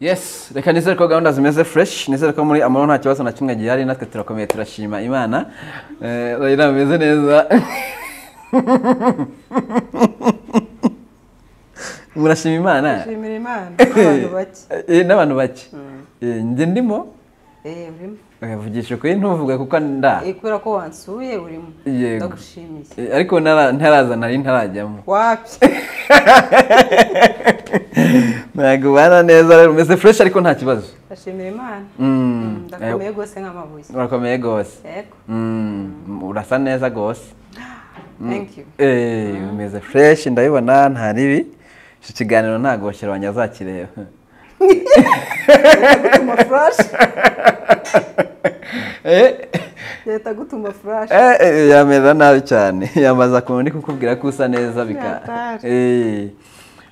yes reka nizere ko gahunda zimeze fresh nizere ko muri amahoro nta kibazo na kimwe gihari natwe turakomeye turashima imana Eh, urabona bimeze neza murashima imana shimira imana abantu bake Eh, n'abantu bake Eh, njye ndimo Eh, urimo uyavugisha ukuri ntuvuge kuko nda Eh, kubera ko wansuye urimo Yego. ndagushimiye Eh, ariko ntara- ntaraza nari ntarajyamo wapi ntabwo ubana neza rero umeze fresh ariko nta kibazo ndashimira imana Mm. Mm, ndakomeye rwose nk'amabuye urakomeye rwose yego Mm, urasa neza rwose thank you Eh, umeze fresh ndabibona nta ribi iki kiganiro ntabwo bashyira azakireba gutuma flash Eh, leta gutuma flash eh, eh, yamera nabi cyane yamaza kubona kukubwira ko usa neza bika Natari. Eh,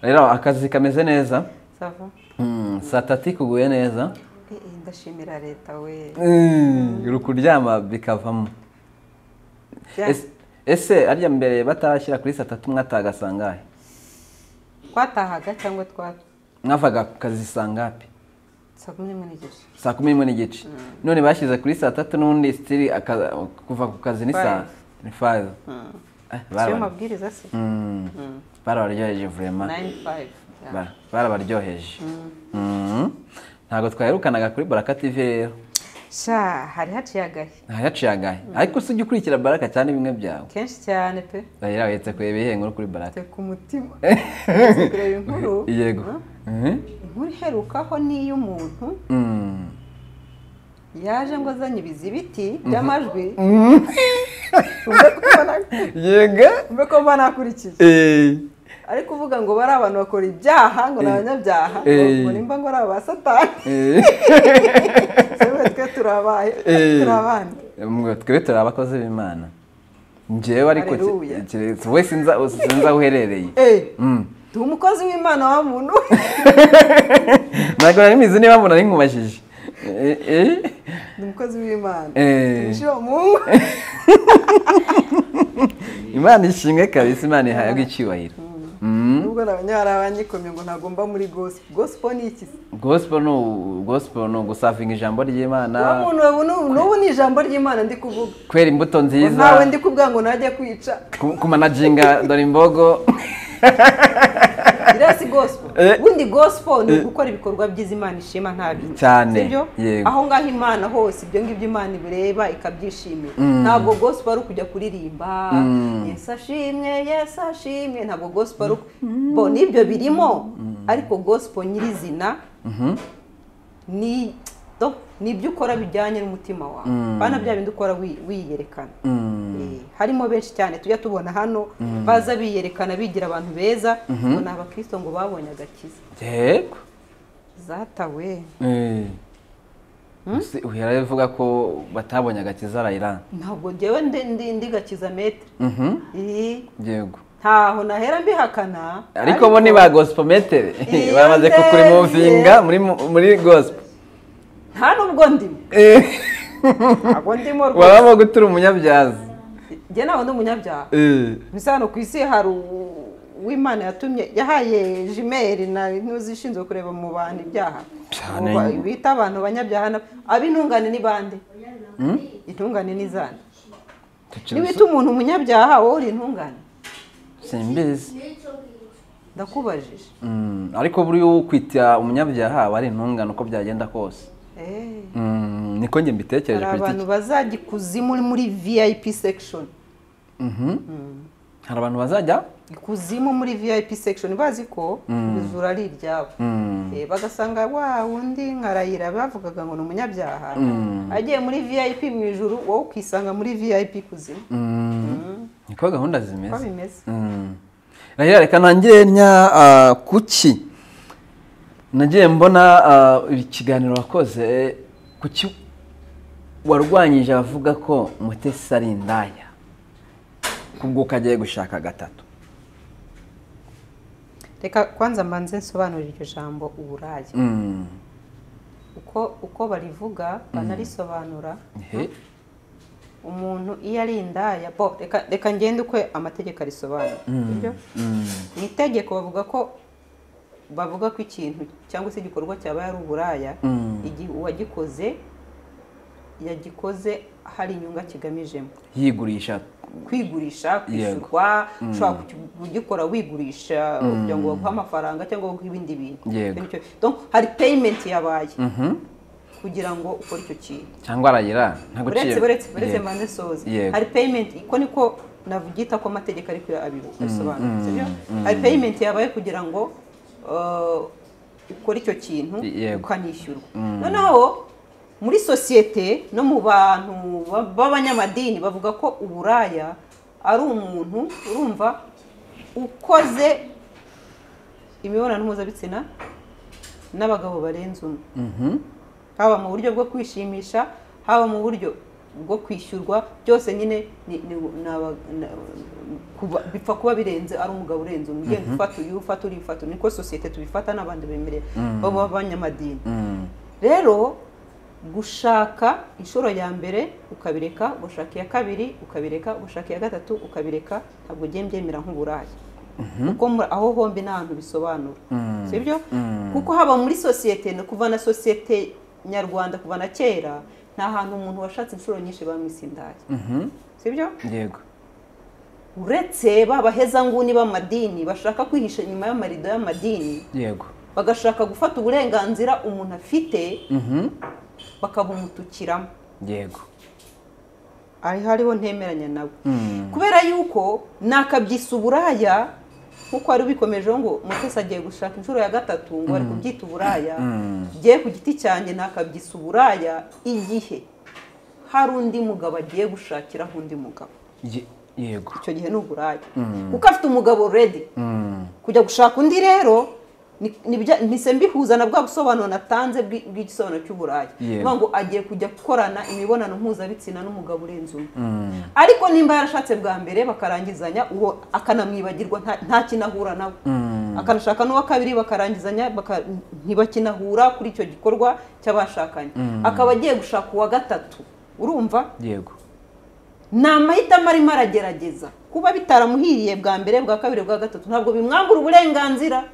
rero akazi kameze neza sava Mm, saa tatu ikuguye neza Eh, eh, ndashimira leta we Mm, uri kuryama bikavamo Bya- Ese- ese arya mbere batashyira kuri saa tatu mwataga sangahe twatahaga cyangwa twa mwavaga ku kazi sangapi saa kumi n'imwe n'igice saa kumi n'imwe n'igice none bashyize kuri saa tatu n'ubundi sitiri aka- kuva ku kazi ni saa ni five Mm. Eh, siyo baraba- mabwiriza se Mm, barabaryoheje vurema 9-5 yeah. barabaryoheje Mm. ntabwo twaherukanaga kuri baraka tv rero sha hari haciye agahe nta yaciye agahe ariko usujya ukurikira baraka cyane bimwe byawe kenshi cyane pe rero uretse kureba ibihe nkuru kuri baraka te ku mutima Uretse kureba inkuru yego Huh? Mhm. inkuru iherukaho niyo umuntu Mm. yaje ngo azanye ibizibiti by'amajwi umve ko mbona- yego umve ko mba nakurikiye Eh, ari kuvuga ngo bari abantu bakora ibyaha ngo ni abanyabyaha ngo Eh. ngo nimba ngo ari aba satani eh. yewe twe turabaye Eh. turi abana Mwe twebwe turi abakozi b'imana njyewe ariko ki- Haleluya. keretse wowe sinza sinzi aho uherereye Eh, Mm. ndi umukozi w'imana wa muntu ntabwo nari mizi niba mbona ari nkubajije Eh, eh. ndi umukozi w'imana Eh. Umushyira mu ngo. imana ishimwe kabisa imana ihabwa icyubahiro Mm. nubwo nabonye hari abanyikomye ngo ntagomba muri gospel gospel ni iki se gospel ni u- gospel ni ugusavinga ijambo wa ry'imana muntu ubu n'ubu- n'ubu ni ijambo ry'imana ndi kuvuga kwera imbuto Ngo ntawe ndi nziza kubwa ngo najya kwica ku- kumanaginga dore imbogo iriya si gospel Eh. ubundi gospel ni ugukora ibikorwa byiza imana ishima nta bintu Cyane, sibyo yego. aho ngaho imana hose ibyo ngibyo imana ibireba ikabyishimira ntabwo gospel ari ukujya kuririmba yesu ashimwe yesu ashimwe ntabwo gospel ari uku bo nibyo birimo ariko gospel nyirizina ni do- ni ibyo ukora bijyanye n'umutima wawe bana bya bindi ukora wi- wiyerekana Eh, harimo benshi cyane tujya tubona hano baza biyerekana bigira abantu beza ngo ni abakristo ngo babonye agakiza yego zatawe Eh. Ese uhera avuga ko batabonye agakiza arayirana ntabwo njyewe ndi- ndi- ndi gakiza metere Mhm. Eh, yego ntaho nahera mbihakana ariko bo ni ba gospel metere Iyo bamaze ndebye. kukurimuvinga muri muri gospel nta n'ubwo ndimo Eh, ntabwo ndimo rwose wabamo gutura umunyabyazi njye nawe ndi umunyabyaha Eh, bisa hano ku isi hari u- uwimana yatumye yahaye jimeri na n'uzishinzwe kureba mu bantu ibyaha Cyane. Ubu ba- bita abantu banyabyaha na- ab'intungane ni bande intungane ni zande niwita umuntu umunyabyaha wowe uri intungane simbizi ndakubajije Mm, ariko buriya ukwita umunyabyaha aba ari intungane uko byagenda kose Eh, Mm, niko njye mbitekereje hari ku giti abantu bazajya ikuzimu muri vip section Mhm. hari abantu bazajya ikuzimu muri vip section bazi ko ijuru ari iryabo Eh, bagasanga wa wundi nkarayira bavugaga ngo ni umunyabyaha agiye muri vip mu ijuru wowe ukisanga muri vip kuzimu Mm, niko gahunda uko zimeze bimeze Mm. Rahera reka ntangire nya ah, kuki nagiye mbona ah, ikiganiro wakoze kuki warwanyije abavuga ko mutesi ari indaya kubwo ukagiye gushaka gatatu reka kwanza mbanze nsobanurire iryo jambo uburaya Mm. uko uko barivuga banarisobanura Ehe. umuntu iyo ari indaya bo reka- reka ngende ukwe amategeko arisobanura sibyo? mu itegeko bavuga ko bavuga ko ikintu cyangwa se igikorwa cyaba ari uburaya igihe uwagikoze yagikoze hari inyungu akigamijemo yigurisha kwigurisha kwishyurwa ushobora kugikora wigurisha kugira ngo baguhe amafaranga cyangwa baguhe ibindi bintu Yego. Bityo, donc, hari payment yabaye kugira ngo ukore icyo kintu cyangwa arayira nta uretse gaciro uretse uretse Yego. mane soze Yego. hari payment iko niko navugita ko amategeko ariko abisobanura sibyo hari payment yabaye kugira ngo uh, ukore icyo kintu Yego. ukanishyurwa noneho muri sosiyete no mu bantu ba- b'abanyamadini bavuga ko uburaya ari umuntu urumva ukoze imibonano mpuzabitsina n'abagabo barenze umwe Mhm. haba mu buryo bwo kwishimisha haba mu buryo bwo kwishyurwa byose nyine ni- ni- ni aba- na- kuba- bipfa kuba birenze ari umugabo urenze umwe ugenda ufata uyu ufata uriya ufata uyu. niko sosiyete tubifata n'abandi bemerera b'abanyamadini Mm. rero gushaka inshuro ya mbere ukabireka gushaka iya kabiri ukabireka gushaka iya gatatu ukabireka ntabwo ugiye mbyemera nk'uburaya kuko muri- aho hombi ni ahantu bisobanura sibyo kuko haba muri sosiyete no kuva na sosiyete nyarwanda kuva na kera nta hantu umuntu washatse inshuro nyinshi bamwisindaya Mhm. sibyo yego uretse babahezanguni b'amadini bashaka kwihisha inyuma y'amarido y'amadini yego bagashaka gufata uburenganzira umuntu afite Mhm. bakabumutukiramo yego ari hariho ntemeranya nabo Mm. kubera yuko nakabyisa uburaya nkuko wari ubikomejeho ngo mutesi agiye gushaka inshuro ya gatatu ngo ari kubyita uburaya Mm. ngiye ku giti cyanjye nakabyisa uburaya igihe hari undi mugabo agiye gushakiraho undi mugabo Ye- yego icyo gihe ni uburaya kuko afite umugabo redi Mm. kujya gushaka undi rero ni- ni bya- mpise mbihuza na bwa busobanuro natanze bw'i- bw'igisobanuro cy'uburaya Yego. Ni ukuvuga ngo agiye kujya gukorana imibonano mpuzabitsina n'umugabo urenze umwe Mm. ariko nimba yarashatse bwa mbere bakarangizanya uwo akanamwibagirwa nta- nta kinahura nawe akanashaka n'uwa kabiri bakarangizanya baka- ntibakinahura kuri icyo gikorwa cy'abashakanye akaba agiye gushaka uwa gatatu urumva yego ni amahitamo arimo aragerageza kuba bitaramuhiriye bwa mbere bwa kabiri bwa gatatu ntabwo bimwambura uburenganzira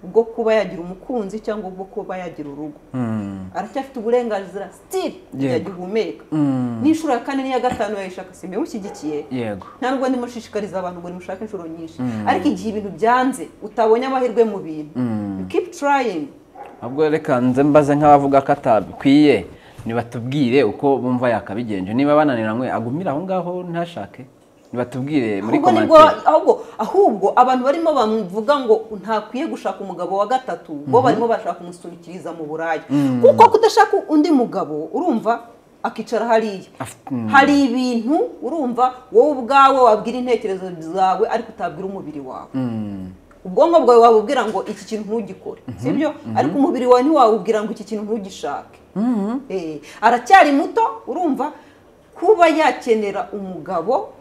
bwo kuba yagira umukunzi cyangwa bwo kuba yagira urugo Mm. aracyafite uburenganzira sitiri Yego. yagihumeka Mm. n'inshuro ya kane n'iya gatanu yayishaka simbe mushyigikiye yego ntabwo ndimo nshishikariza abantu ngo nimushake inshuro nyinshi ariko igihe ibintu byanze utabonye amahirwe mu bintu you keep trying ahubwo reka nze mbaze nk'abavuga ko atabikwiye nibatubwire uko bumva yakabigenje niba bananiranywe agumire aho ngaho ntashake nibatubwire muri ahubwo nibwo komantire ahubwo ahubwo abantu barimo bamuvuga ngo ntakwiye gushaka umugabo wa gatatu bo barimo bashaka kumusunikiriza mu buraya kuko kudashaka undi mugabo urumva akicara hariya Afite- mm. hari ibintu urumva wowe ubwawe wabwira intekerezo zawe ariko utabwira umubiri wawe Mm. ubwonko bwawe wabubwira ngo iki kintu ntugikore sibyo ariko umubiri wawe ntiwawubwira ngo iki kintu ntugishake Eh, aracyari muto urumva kuba yakenera umugabo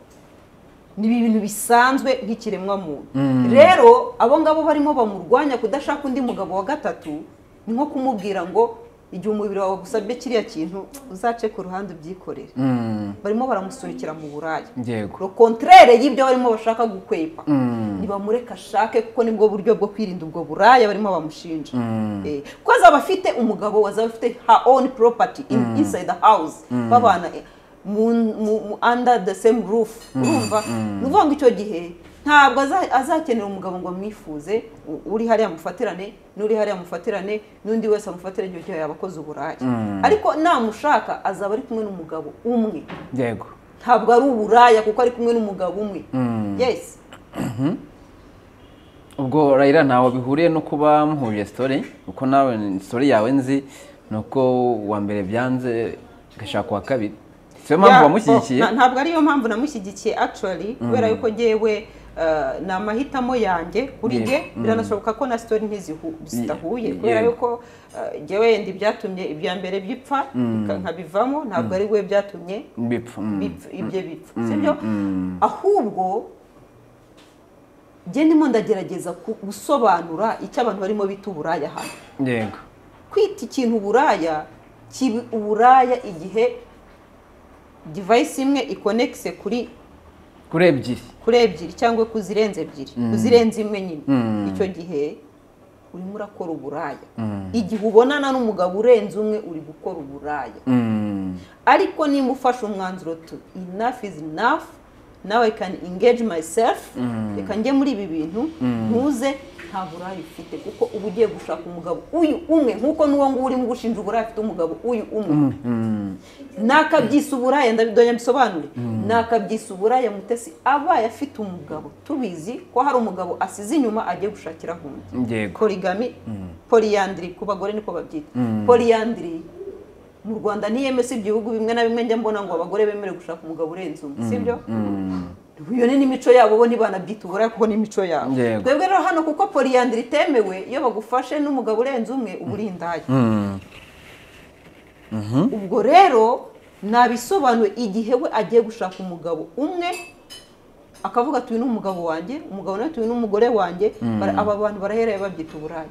ni ibintu bisanzwe nk'ikiremwamuntu rero abo ngabo barimo bamurwanya kudashaka undi mugabo wa gatatu ni nko kumubwira ngo igihe umubiri wawe gusabye kiriya kintu uzace ku ruhande ubyikorere Mm. barimo baramusunikira mu buraya yego lo kontrere y'ibyo barimo bashaka gukwepa Mm. ntibamureka ashake kuko nibwo buryo bwo kwirinda ubwo buraya barimo bamushinja Mm. Eh, kuko azaba afite umugabo azaba afite her own property in, inside the house babana eh, mu, mu, mu, under the same roof urumva ni ukuvuga ngo icyo gihe ntabwo aza- azakenera umugabo ngo amwifuze u- uri hariya mufatirane n'uri hariya mufatirane n'undi wese amufatira icyo gihe yaba akoze uburaya ariko namushaka azaba ari kumwe n'umugabo umwe yego ntabwo ari uburaya kuko ari kumwe n'umugabo umwe yes ubwo rayira ntawe bihuriye no kuba muhuje sitori kuko nawe sitori yawe nzi ni uko uwa mbere byanze ugashaka uwa kabiri si yo mpamvu Yeah, wamushyigikiye oh, na- ntabwo ariyo mpamvu namushyigikiye actually kubera yuko ngewe eh, ni amahitamo yanjye kuri Yego, nge biranashoboka ko na sitori ntizihu- zidahuye Ye- kubera yego. yuko eh, ngewe yenda ibyatumye ibya mbere bipfa nka- nkabivamo ntabwo ari we byatumye bipfa mm. bipfa- ibyo bipfa sibyo ahubwo nge ndimo ndagerageza ku- gusobanura icyo abantu barimo bita uburaya hano yego kwita ikintu uburaya kiba uburaya igihe divayisi imwe ikonekise kuri kuri ebyiri kuri ebyiri cyangwa ku zirenze ebyiri ku zirenze imwe nyine icyo gihe urimo urakora uburaya igihe ubonana n'umugabo urenze umwe uri gukora uburaya ariko niba ufashe umwanzuro tu enough is enough now i can engage myself reka njye muri ibi bintu ntuze nta buraya ufite kuko uba ugiye gushaka umugabo uyu umwe nk'uko n'uwo nguwo urimo gushinja uburaya afite umugabo uyu umwe nakabyisa uburaya ndabidonye mbisobanure nakabyisa uburaya mutesi abaye afite umugabo tubizi ko hari umugabo asize inyuma agiye gushakiraho undi Yego. porigami poriyandiri ku bagore niko babyita poriyandiri mu rwanda ntiyemese ibihugu bimwe na bimwe njya mbona ngo abagore bemerewe gushaka umugabo urenze umwe sibyo iyo ni n'imico yabo bo ntibanabyita uburaya kuko ni imico yabo Yego. twebwe rero hano kuko poriyandiri itemewe iyo bagufashe n'umugabo urenze umwe uba uri indaya ubwo rero nabisobanuye igihe we agiye gushaka umugabo umwe akavuga tuyu ni umugabo wanjye umugabo nawe tuyu ni umugore wanjye bara- aba bantu barahereye babyita uburaya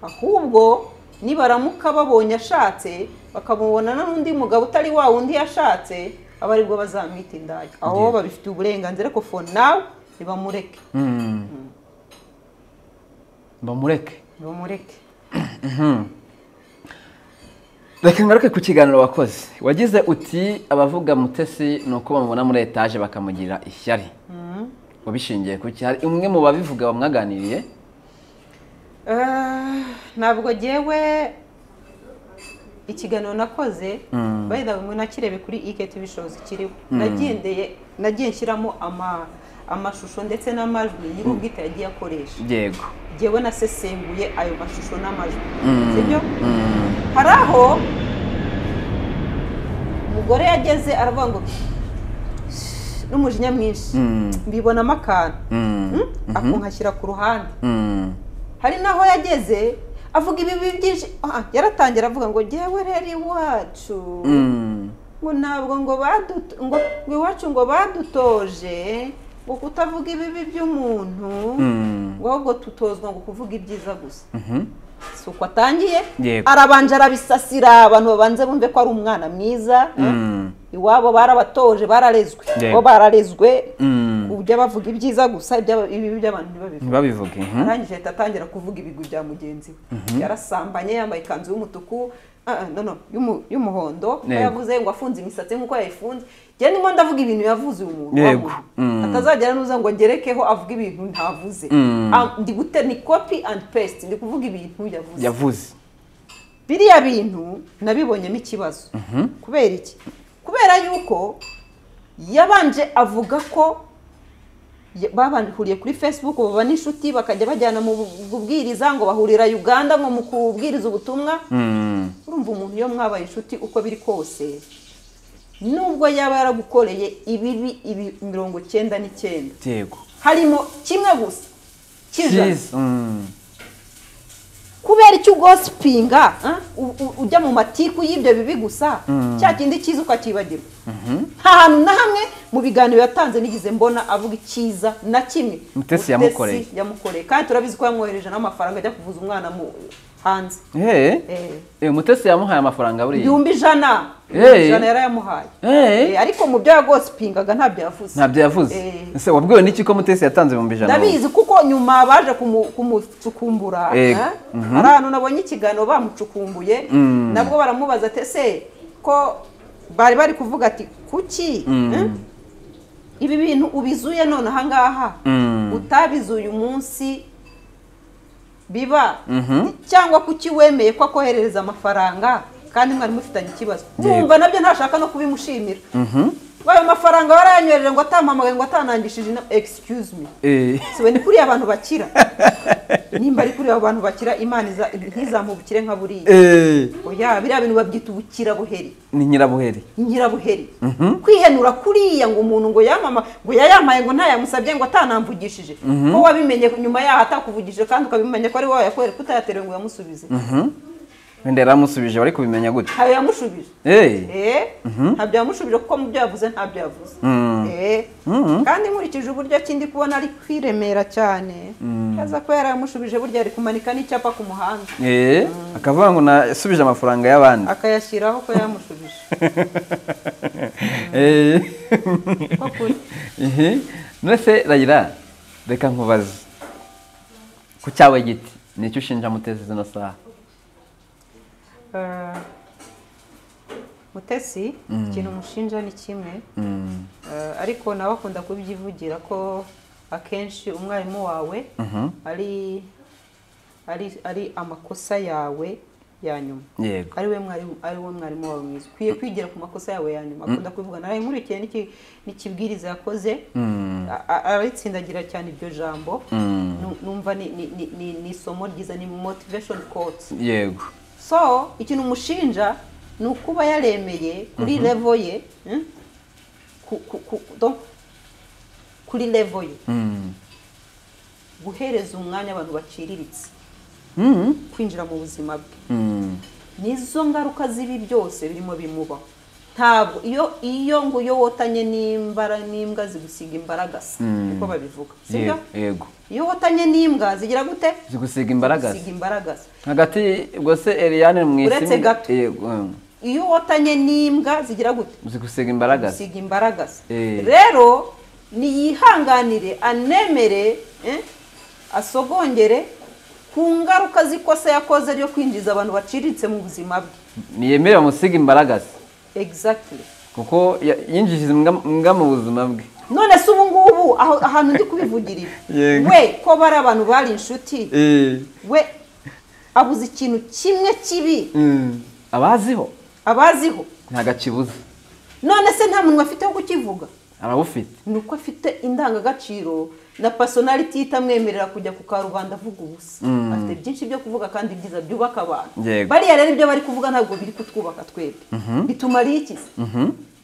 ahubwo nibaramuka babonye ashatse bakamubonana n'undi mugabo utari wa wundi yashatse aba aribwo bazamwita indaya aho babifitiye uburenganzira ko for now ntibamureke bamureke ntibamureke reka ngaruke ku kiganiro wakoze wagize uti abavuga mutesi ni uko bamubona muri etaje bakamugirira ishyari wabishingiye ku ki hari umwe mu babivuga bamwaganiriye Eh, ntabwo jyewe ikiganiro nakoze bayida bimwe nakirebe kuri iketi bishobozi kiriho nagendeye nagiye nshyiramo ama amashusho ndetse n'amajwi nyir'ubwite yagiye akoresha yego jyewe nasesenguye ayo mashusho n'amajwi sibyo hari aho umugore yageze aravuga ngo n'umujinya mwinshi Mm. mbibonamo akantu Mm. Mm? akunkashyira ku ruhande Mm. hari n'aho yageze avuga ibibi byinshi Ah, yaratangira avuga ngo jyewe rero iwacu Mm. ngo ntabwo ngo baduto ngo iwacu ngo badutoje ngo kutavuga ibibi by'umuntu Mm. ngo ahubwo tutozwa ngo kuvuga ibyiza gusa Mhm. si uko atangiye Yego. arabanje arabisasira abantu babanze bumve ko ari umwana mwiza Mm. iwabo barabatoje bararezwe Yego. bo bararezwe Mm. uburyo bavuga ibyiza gusa iby'aba- ibibi by'abantu ntibabivuge ntibabivuge mhm. arangije ahita atangira kuvuga ibigwi bya mugenzi we yarasambanye yambaye ikanzu y'umutuku ah, ah, no, no, y'umu- y'umuhondo Yego. yavuze ngo afunze imisatsi nk'uko yayifunze njye ndimo ndavuga ibintu yavuze uyu muntu Yego. wamuzi. Mm. atazagera n'uza ngo ngerekeho avuge ibintu ntavuze Mm. Ah, ndi gute ni copy and paste ndi kuvuga ibintu yavuze yavuze biriya bintu nabibonyemo ikibazo kubera iki kubera yuko yabanje avuga ko ya- babahuriye kuri facebook baba n'inshuti bakajya bajyana mu bu- bubwiriza ngo bahurira uganda ngo mu kubwiriza ubutumwa Mm. urumva umuntu iyo mwabaye inshuti uko biri kose nubwo yaba yaragukoreye ibibi ibi mirongo cyenda n'icyenda yego harimo kimwe gusa cy'ijana Cyiza. Mm. kubera icyo ugosipinga u- u- ujya mu matiku y'ibyo bibi gusa cya kindi cyiza ukacyibagirwa nta hantu na hamwe mu biganiro yatanze nigeze mbona avuga icyiza na kimwe Mutesi yamukoreye. yamukoreye kandi turabizi ko yamwohereje n'amafaranga ajya kuvuza umwana mu hanze Hey. Eh. Eh, mutesi yamuhaye amafaranga buriya ibihumbi ijana Eh. ijana yarayamuhaye Eh. Eh, ariko mu byo yagosipingaga ntabyo yavuze ntabyo yavuze Eh. ese wabwiwe n'iki ko mutesi yatanze ibihumbi ijana ndabizi kuko nyuma baje kumu- kumucukumbura eh? Yego. hari ahantu nabonye ikiganiro bamucukumbuye nabwo baramubaza ati ese ko bari bari kuvuga ati kuki eh? ibi bintu ubizuye none ahangaha Mm. utabizuye umunsi biba cyangwa kuki wemeye ko akoherereza amafaranga kandi mwari mufitanye ikibazo Yego. mwumva nabyo ntashaka no kubimushimira ngo ayo mafaranga warayanywerere ngo atampamagaye ngo atanangishije inama excuse me Eh. siwe ni kuriya abantu bakira nimba ari kuriya abantu bakira imana iza- ntizamubukire nka buriya Eh. oya biriya bintu babyita ubukirabuheri ni nyirabuheri nyirabuheri kwihenura kuriya ngo umuntu ngo yamama ngo yayamaye ngo ntayamusabye ngo atanamvugishije ko wabimenye nyuma yaho atakuvugishije kandi ukabimenya ko ari wowe yakorera kutayaterewe ngo uyamusubize wenda yaramusubije wari kubimenya gute ntayo yamushubije Eh. Eh, ntabyo yamushubije kuko mu byo yavuze ntabyo yavuze Eh, kandi nkurikije uburyo kindi kubona ari kwiremera cyane aza ko yarayamushubije burya ari kumanika n'icyapa ku muhanda Eh. akavuga ngo nasubije amafaranga y'abandi akayashyiraho ko yamushubije Eh. ko kuri Ehe. none se rayira reka nkubaze ku cyawe giti ni icyo ushinja mutezi zino saha Eh, mutesi ikintu umushinja ni kimwe Eh, ariko nawe akunda kubyivugira ko akenshi umwarimu wawe ari ari ari amakosa yawe ya nyuma yego ari we mwarimu ari we mwarimu wawe mwiza ukwiye kwigira ku makosa yawe ya nyuma akunda kubivuga nawe nkurikiye n'iki- n'ikibwiriza yakoze a- a- aritsindagira cyane iryo jambo Nu- numva ni- ni- ni- ni- ni isomo ryiza ni motivation quotes yego so ikintu umushinja ni ukuba yaremeye kuri levo ye hmm? ku- ku- ku- donc, kuri levo ye Mm. guhereza umwanya abantu baciriritse Mm. kwinjira mu buzima bwe Mm. nizo ngaruka z'ibi byose birimo bimubaho ntabwo iyo iyo ngo iyo wotanye n'imbara n'imbwa zigusiga imbaragasa niko babivuga sibyo Yego, yego iyo wotanye n'imbwa zigira gute zigusiga imbaragasa zigusiga imbaragasa hagati ubwo se Eliane mu isi Uretse gato. yego mm. iyo wotanye n'imbwa zigira gute zigusiga imbaragasa gusiga imbaragasa Eh. rero niyihanganire anemere eh, asogongere ku ngaruka z'ikosa yakoze ryo kwinjiza abantu baciriritse mu buzima bwe ntiyemere bamusiga imbaragasa exactly kuko ya- yinjije imbwa imbwa mu buzima bwe none se ubu ngubu aho- ahantu ndi kubivugirira Yego. we ko bari abantu bari inshuti we abuze ikintu kimwe kibi Mm. abaziho abaziho nta gakibuze none se nta muntu afite wo kukivuga arabufite ni uko afite indangagaciro na personality itamwemerera kujya ku karubanda avuga ubusa afite byinshi byo kuvuga kandi byiza byubaka abantu Yego. bariya rero ibyo bari kuvuga ntabwo biri kutwubaka twebwe bitumariye iki se?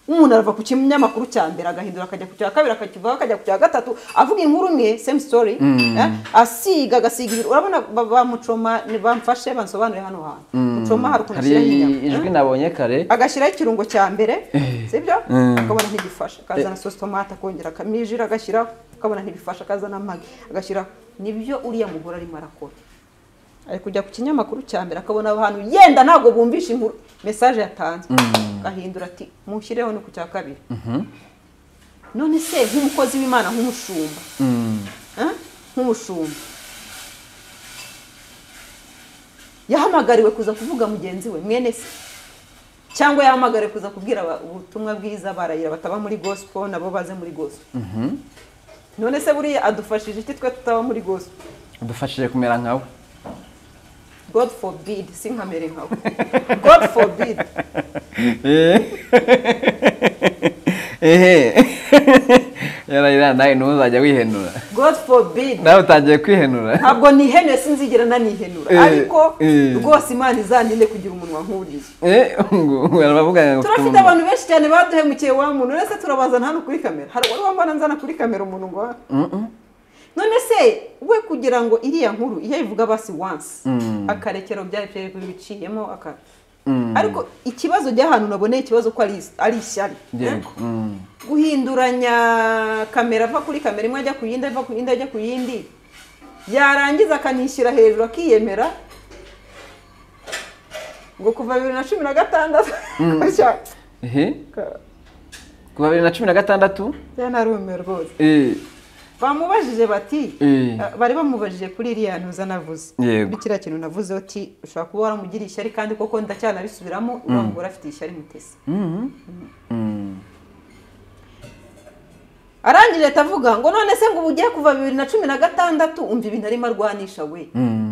umuntu arava ku kinyamakuru cya mbere agahindura akajya ku cya kabiri akakivaho akajya ku cya gatatu avuga inkuru imwe same story eh, asiga agasiga ibiri urabona ba- bamucoma ni- bamfashe bansobanure hano hantu mucoma hari ukuntu hari ashyiraho inyama eh? ijwi nabonye kare agashyiraho ikirungo cya mbere sibyo Mm. akabona ntibifasha akazana sosi tomate akongera akamijira agashyiraho akabona ntibifasha akazana amagi agashyiraho nibyo uriya mugore arimo arakora ari kujya ku kinyamakuru cya mbere akabona abantu yenda ntabwo bumvisha inkuru mesaje yatanzwe agahindura ati mushyireho ni ku cya kabiri none se nk'umukozi w'imana nk'umushumba Mm. Eh? nk'umushumba yahamagariwe kuza kuvuga mugenzi we mwene se cyangwa yahamagariwe kuza kubwira aba- ubutumwa bwiza barayira bataba muri gospel nabo baze muri gospel none se buriya adufashije iki twe tutaba muri gospel udufashije kumera nkawe god forbid si nkamere nkawe god forbid ehe yarayira nawe ntuzajya wihenura god forbid nawe utangiye kwihenura ntabwo nihenuye sinzigera nanihenura Eh, ariko eh. rwose imana izaninde kugira umunwa nk'uriya Eh, ngo- ngo baravuga ngo turafite umuntu- abantu benshi cyane baduhemukiye wa muntu uretse turabazana hano kuri kamera hari uwari wambana nzana kuri kamera umuntu ngo ha- none se we kugira ngo iriya nkuru iyo ayivuga basi once akarekera byari byari biciyemo aka- ariko ikibazo by'ahantu naboneye ikibazo ko ari ari ishyari yego mm. guhinduranya kamera ava kuri kamera imwe ajya ku yindi ava ku yindi ajya ku yindi yarangiza akanishyira hejuru akiyemera ngo kuva bibiri na cumi na gatandatu Gutya. ehe kuva bibiri na cumi na gatandatu ya narumiwe rwose eh, bamubajije bati Eh. eh, bari bamubajije kuri iriya ntuza navuze Yego. kuri kiriya kintu navuze uti ushobora kuba waramugiriye ishyari kandi koko ndacyanabisubiramo urambura afite ishyari mutesi mm. arangije ahita avuga ngo none se ngo ubu ugiye kuva bibiri na cumi na gatandatu umva ibintu arimo arwanisha we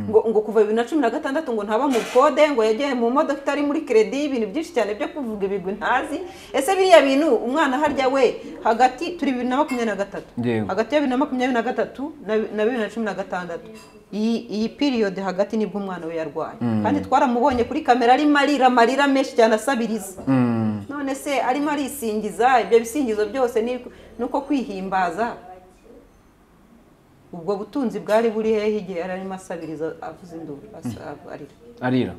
ngo ngo kuva bibiri na cumi na gatandatu ngo ntaba mu kode ngo yagiye mu modoka itari muri kredi ibintu byinshi cyane byo kuvuga ibigwi ntazi ese biriya bintu umwana harya we hagati turi bibiri na makumyabiri na gatatu Yego. hagati ya bibiri na makumyabiri na gatatu na bi- na bibiri na cumi na gatandatu iyi iyi piriyode hagati nibwo umwana we yarwaye kandi twaramubonye kuri kamera arimo arira amarira menshi cyane asabiriza Mm. none se arimo arisingiza ibyo bisingizo byose ni ni uko kwihimbaza ubwo butunzi bwari buri hehe igihe yari arimo asabiriza avuza induru asa- arira arira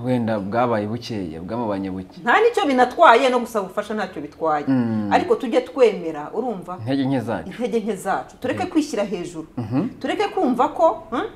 wenda bwabaye bukeya bwamubanye buke nta nicyo binatwaye no gusaba ubufasha ntacyo bitwaye ariko tujye twemera urumva intege nke zacu intege nke zacu tureke kwishyira hejuru tureke kumva ko hmm?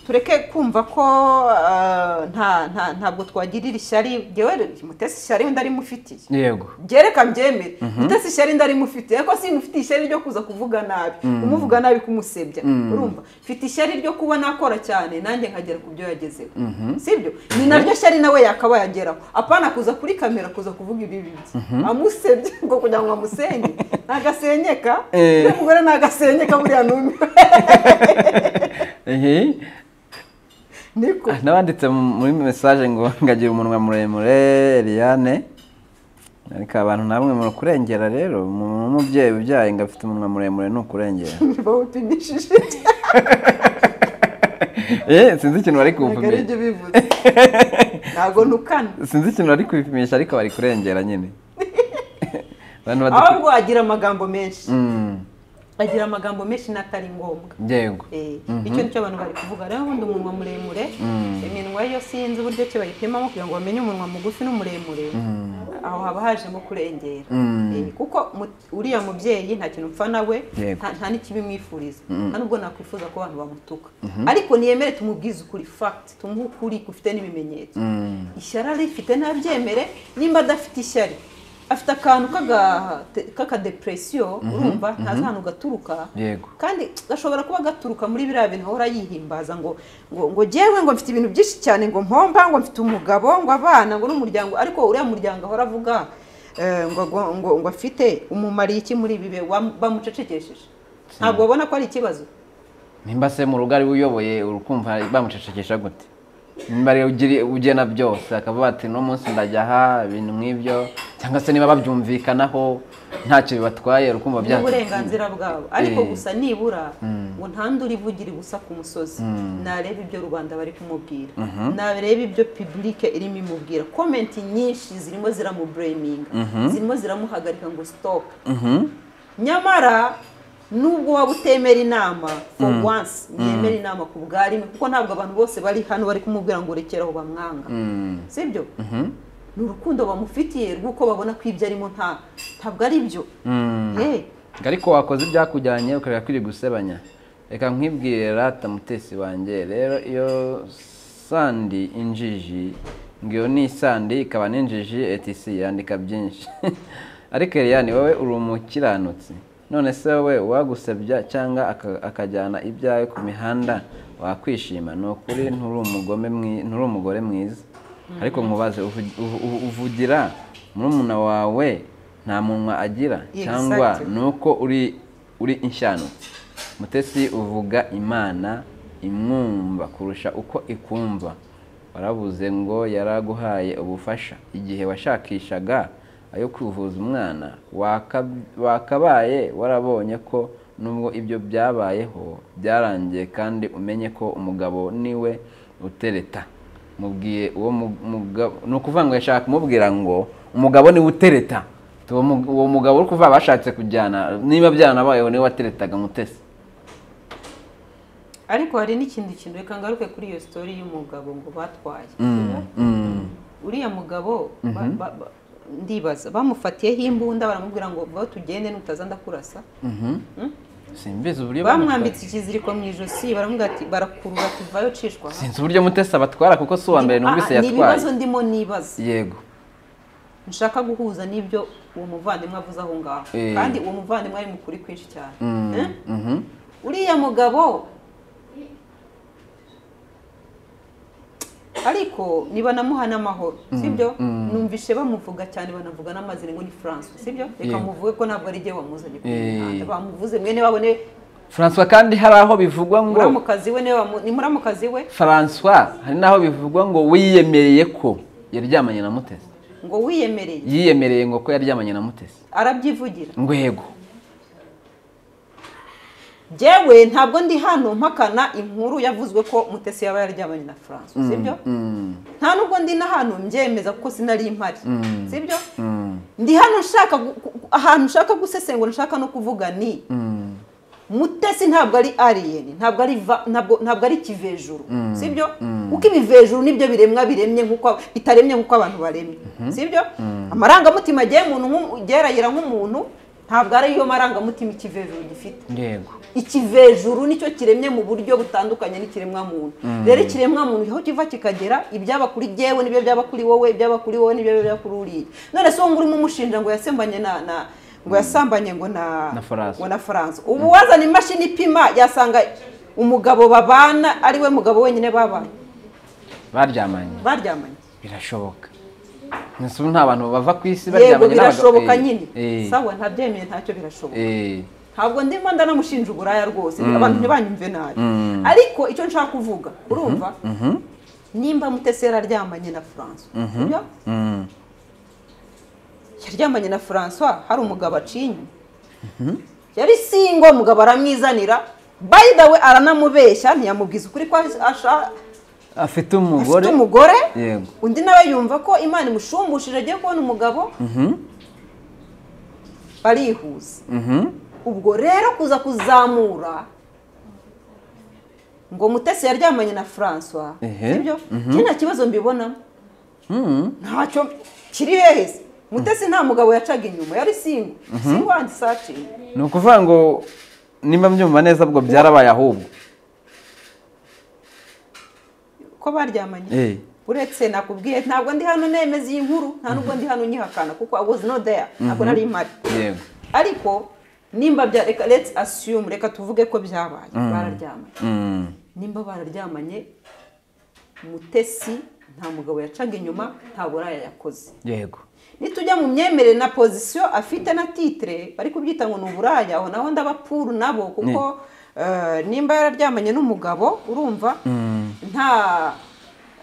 tureke kumva ko ah, nta nta ntabwo twagirira ishyari ngewe mutesi ishyari wenda ari mufitiye yego byereka mbyemere mutesi ishyari ndarimufitiye ariko simufitiye ishyari ryo kuza kuvuga nabi umuvuga nabi kumusebya urumva mfite ishyari ryo kuba nakora cyane nanjye nkagera ku byo yagezeho sibyo ni naryo shyari nawe yakabaye ageraho apana kuza kuri kamera kuza kuvuga ibi bibye amusebye ngo kugira ngo amusenye nagasenyeka Eh. uyu mugore nagasenyeka buriya numiwe Ehe. niko Ah, n'abanditse mu- muri mesaje ngo ngagira umunwa muremure Eliane ariko abantu namwe murakurengera rero umuntu w'umubyeyi ubyaye ngo afite umunwa muremure ni ukurengera bawupimishije Eh, sinzi ikintu bari ntabwo ari kuwupimisha ibyo bivuze ntabwo ntukana sinzi ikintu bari kubipimisha ariko bari kurengera nyine abantu badakwiye ahubwo agira amagambo menshi Mm, agira amagambo menshi n'atari ngombwa yego Eh, icyo nicyo abantu bari kuvuga rero ubundi umunwa muremure iminwa yo sinzi uburyo ki bayipimamo kugira ngo bamenye umunwa mugufi n'umuremure aho haba hajemo kurengera Mm. Eh, kuko mu- uriya mubyeyi nta kintu mpfa nawe Yego. nta nta n'ikibimwifuriza nta n'ubwo nakwifuza ko abantu bamutuka ariko niyemere tumubwize ukuri fact tumuhe ukuri gufite n'ibimenyetso Mm. ishyari arifite ntabyemere nimba adafite ishyari afite akantu k'aga- k'akadepresiyo urumva ntazi ahantu gaturuka Yego. kandi gashobora kuba gaturuka muri biriya bintu ahora yihimbaza ngo ngo ngo jyewe ngo mfite ibintu byinshi cyane ngo mpomba ngo mfite umugabo ngo abana ngo n'umuryango ariko uriya muryango ahora avuga eh, ngo ngo ngo ngo afite umumariye iki muri ibi bihe wam- bamucecekesheje ntabwo babona ko ari ikibazo nimba se mu rugo ari we uyoboye urukumva bamucecekesha gute nimba ari we ugiri- ugena byose akavuga ati no munsi ndajya aha ibintu nk'ibyo cyangwa se niba babyumvikanaho ntacyo bibatwaye urukumva ni bya uburenganzira bwabo ariko Eh. gusa nibura ngo ntandure ivugira ubusa ku musozi narebe ibyo rubanda bari kumubwira narebe ibyo pibulike irimo imubwira komenti nyinshi zirimo ziramubureminga zirimo ziramuhagarika ngo sitopu nyamara nubwo waba utemera inama for once yemera inama ku bwa rimwe kuko ntabwo abantu bose bari hano bari kumubwira ngo rekeraho bamwanga sibyo ni urukundo bamufitiye rw'uko babona ko ibyo arimo nta ntabwo ari byo Eh, ariko wakoze ibyakujyanye ukaba kwiri gusebanya reka nkwibwire rata mutesi wanjye rero iyo sandi injiji ngo iyo ni isandi ikaba n'injiji etc yandika byinshi ariko Eliane wowe uri umukiranutsi none se wowe uwagusebya cyangwa aka- akajyana ibyawe ku mihanda wakwishima ni ukuri nturi umugome mwi- nturi umugore mwiza ariko nkubaze uvu- uvu- uvu- uvugira murumuna wawe nta munwa agira cyangwa Exactly. ni uko uri uri inshyano mutesi uvuga imana imwumva kurusha uko ikumva warabuze ngo yaraguhaye ubufasha igihe washakishaga ayo kwivuza umwana waka- wakabaye warabonye ko nubwo ibyo byabayeho byarangiye kandi umenye ko umugabo niwe utereta mubwiye uwo mu- mugabo ni ukuvuga ngo yashaka kumubwira ngo umugabo niwe utereta uwo mu- uwo mugabo uri kuvuga bashatse kujyana niba byanabayeho niwe wateretaga mutesi ariko hari n'ikindi kintu reka ngaruke kuri iyo sitori y'umugabo ngo batwaye uriya mugabo ba- ba- ba- ndibaza bamufatiyeho imbunda baramubwira ngo vaho tugende nutaza ndakurasa simbizi uburyo bamwambitse ikiziriko mu ijosi baramubwira ati barakurura ati vayo cishwa aha." sinzi uburyo mutesi abatwara kuko si uwa mbere numvise Ah, ah, ni ibibazo yatwaye ndimo nibaza yego nshaka guhuza n'ibyo uwo muvandimwe avuze aho ngaho Eh. kandi uwo muvandimwe ari mu kuri kwinshi cyane Mm, Eh? mhm. uriya mugabo ariko niba namuha n'amahoro sibyo numvishe bamuvuga cyane banavuga n'amazina ngo ni francois sibyo reka Yego. muvuge ko ntabwo ari igihe wamuzanye ku Eh. mihanda bamuvuze mwene wabo niwe francois kandi hari aho bivugwa ngo muramukazi we niwe wamu- ni muramukazi we francois hari n'aho bivugwa ngo wiyemereye ko yaryamanye na mutesi ngo wiyemereye yiyemereye ngo ko yaryamanye na mutesi arabyivugira ngo yego Jewe ntabwo ndi hano mpakana inkuru yavuzwe ko mutesi yaba yaryamanye na francois sibyo nta nubwo ndi na hano mbyemeza kuko sinari mpari sibyo ndi hano nshaka gu- gu- gu- ahantu nshaka gusesengura nshaka no kuvuga ni mutesi ntabwo ari alien ntabwo ari va- ntabwo ntabwo ari kivejuru sibyo kuko ibivejuru nibyo biremwa biremye nkuko bitaremye nkuko abantu baremye sibyo amarangamutima agiye umuntu nk'umu- gerayira nk'umuntu ntabwo ari yo marangamutima ikivejuru gifite yego ikivejuru nicyo kiremye mu buryo butandukanye n'ikiremwamuntu rero ikiremwamuntu aho kiva kikagera ibyaba kuri jyewe n'ibyo byaba kuri wowe ibyaba kuri wowe n'ibyo byaba kuri uriya none se uwo ngurimo umushinja ngo yasembanye na na ngo yasambanye ngo na Na Faransa. ngo na faransa ubu wazana imashini ipima yasanga umugabo babana ari we mugabo wenyine babaye baryamanye baryamanye birashoboka Ese ubu nta bantu bava ku isi yego baryamanye n'abagabo- birashoboka Eh, nyine eh, sawa ntabyemeye ntacyo birashoboka eh, ntabwo ndimo ndanamushinja uburaya rwose abantu ntibanyumve nabi ariko icyo nshaka kuvuga urumva nimba mutesera aryamanye na francois sibyo? mm, yaryamanye na francois hari umugabo acinye yari singo mugabo aramwizanira by the way aranamubeshya ntiyamubwiza ukuri ko asha- afite afite umugore umugore yego undi nawe yumva ko imana imushumbushijeje agiye kubona umugabo Mhm, barihuza mhm, ubwo rero kuza kuzamura ngo mutesi yaryamanye na francois Ehe. sibyo njye nta kibazo mbibonamo mhm. ntacyo kiri hehese mutesi nta mugabo yacaga inyuma yari singo singo wandi sacinga ni ukuvuga ngo nimba mbyumva neza ubwo byarabaye ahubwo ko baryamanye Eh, uretse nakubwiye ntabwo ndi hano nemeza iyi nkuru nta nubwo ndi hano nyihakana kuko i was not there ntabwo nari mpari yego ariko nimba bya reka let's assume reka tuvuge ko byabaye bararyamanye Mm, nimba bararyamanye mutesi nta mugabo yacaga inyuma nta buraya yakoze yego nitujya mu myemerere na pozisiyo afite na titire bari kubyita ngo ni uburaya aho naho ndabapuru nabo kuko eh, nimba yararyamanye n'umugabo urumva nta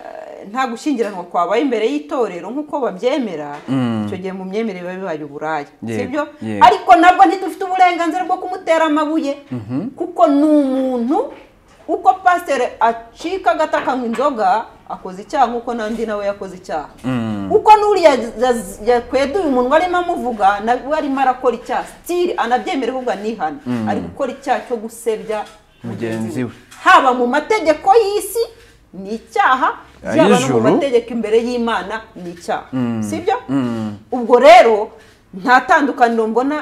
eh, nta gushyingiranwa kwabaye imbere y'itorero nk'uko babyemera Mm. icyo gihe mu myemerere biba bibaye uburaya Yego, sibyo yego. ariko nabwo ntidufite uburenganzira bwo kumutera amabuye kuko ni umuntu uko pasiteri acika agata akanywa inzoga akoze icyaha nk'uko n'andi nawe yakoze icyaha Mm. kuko n'uriya yaz- yakweduye umunwa arimo amuvuga nawe arimo arakora icyaha sitiri anabyemera ahubwo anihana ari gukora icyaha cyo gusebya Mugenzi we. haba mu mategeko y'isi ni icyaha byaba no mu Ay'ijuru. mategeko imbere y'imana ni icyaha sibyo Mm. ubwo rero nta tandukaniro mbona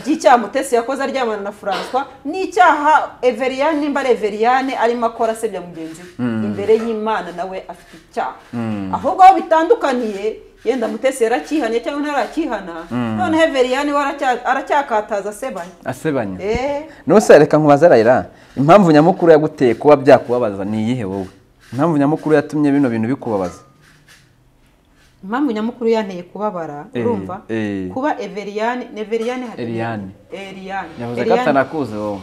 ry'icyaha mutesi yakoze aryamana na francois n'icyaha everiyane nimba ari everiyane arimo akora asebya mugenzi we imbere y'imana nawe afite icyaha ahubwo aho bitandukaniye yenda mutesi yaracyihanye cyangwa ntarakihana noneho everiyane we aracya- aracyakataza asebanya asebanya Eh, nose reka nkubaze rayira impamvu nyamukuru yaguteye kuba byakubabaza ni iyihe wowe impamvu nyamukuru yatumye bino bintu bikubabaza impamvu nyamukuru yanteye kubabara Eh, urumva eh. kuba everiyane ni everiyane hari- Eriyane. Eriyane. yavuze ko Eriyane, atanakuzi wowe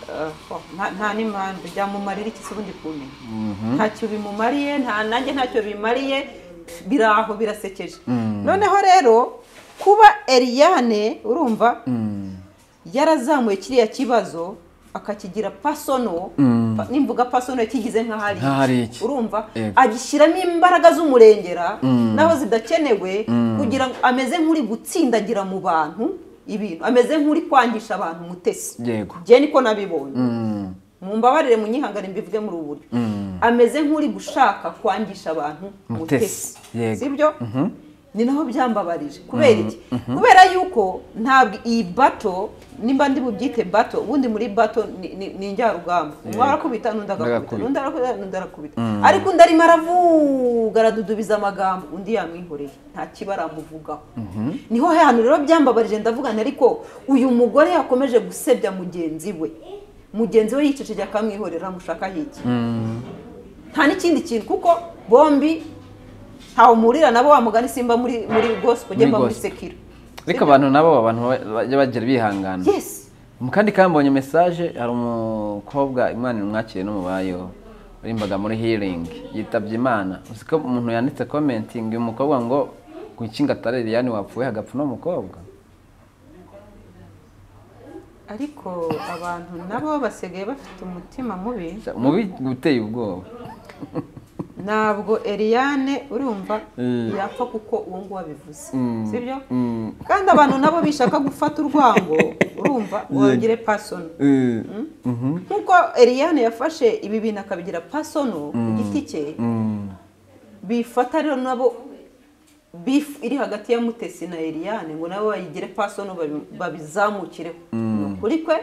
eh, oh, nta- nta n'impamvu byamumarira iki se ubundi kumenya ntacyo bimumariye nta nanjye ntacyo bimariye biri aho birasekeje noneho rero kuba eriyane urumva yarazamuye kiriya kibazo akakigira pasono pa- nimvuga pasono yakigize nk'aho ari Nk'aho ari iki. iki. urumva Yego. agishyiramo imbaraga z'umurengera naho zidakenewe kugira ngo ameze nk'uri gutsindagira mu bantu ibintu ameze nk'uri kwangisha abantu umutesi Yego. njye niko nabibonye Mm, mumbabarire munyihangane mbivuge muri ubu buryo ameze nk'uri gushaka kwangisha abantu Mutesi, mutesi yego. sibyo ni naho byambabarije kubera iki kubera yuko ntabwo iyi bato nimba ndi bubyite bato ubundi muri bato ni- ni ni njyarugamba umwe arakubita n'undi agakubita Agakubita. undi arakubita n'undi arakubita ariko undi arimo aravuga aradudubiza amagambo undi yamwihoreye nta kiba aramuvugaho niho hantu rero byambabarije ndavuga nti ariko uyu mugore yakomeje gusebya mugenzi we mugenzi we yicecekeye akamwihorera amushakaho iki nta n'ikindi kintu kuko bombi ntawe muhurira nabo wa mugani simba muri muri gospel jyemba muri gospel. sekiro ariko abantu nabo abantu bajya bagira bihangana yesi mu kandi kambonye mesaje hari umukobwa imana imwakire n'umubayeho warimbaga muri healing yitabye imana uzi ko umuntu yanditse commenting uyu mukobwa ngo ku kinga atari Liliane wapfuye hagapfa uno mukobwa ariko abantu nabo basigaye bafite umutima mubi umubi guteye ubwoba ntabwo eriyane urumva Eh. yapfa kuko uwo nguwo abivuze Mm. sibyo Mm. kandi abantu nabo bishaka gufata urwango urumva wongere pasono Eh, nk'uko eriyane yafashe ibi bintu akabigira pasono ku giti cye mm. bifata rero nabo bifu iri hagati ya mutesi na eriyane ngo nabo bayigire pasono babi- babizamukireho ni ukuri kwe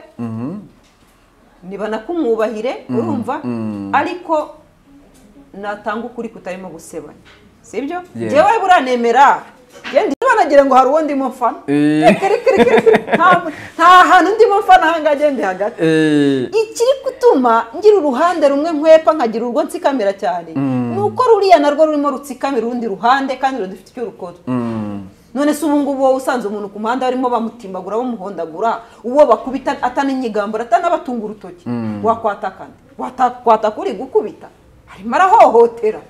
nibanakumwubahire urumva ariko natanga ukuri kutarimo gusebanya sibyo Yeah. njyewe buranemera genda banagira ngo hari uwo ndimo mfana Eh. Kiri, kiri, kiri. Nta- nta hantu ndimo mfana ahangaha genda hagati Eh, ikiri gutuma ngira uruhande rumwe nkwepa nkagira urwo nsikamira cyane ni uko ruriya narwo rurimo rutsikamira urundi ruhande kandi rudafite icyo rukora mm, none se ubu ngubu wowe usanze umuntu ku muhanda barimo bamutimbagura bamuhondagura uwo bakubita ataninyigambura atanabatunga urutoki wakwatakana Wata- kwataka uri gukubita arimo arahohotera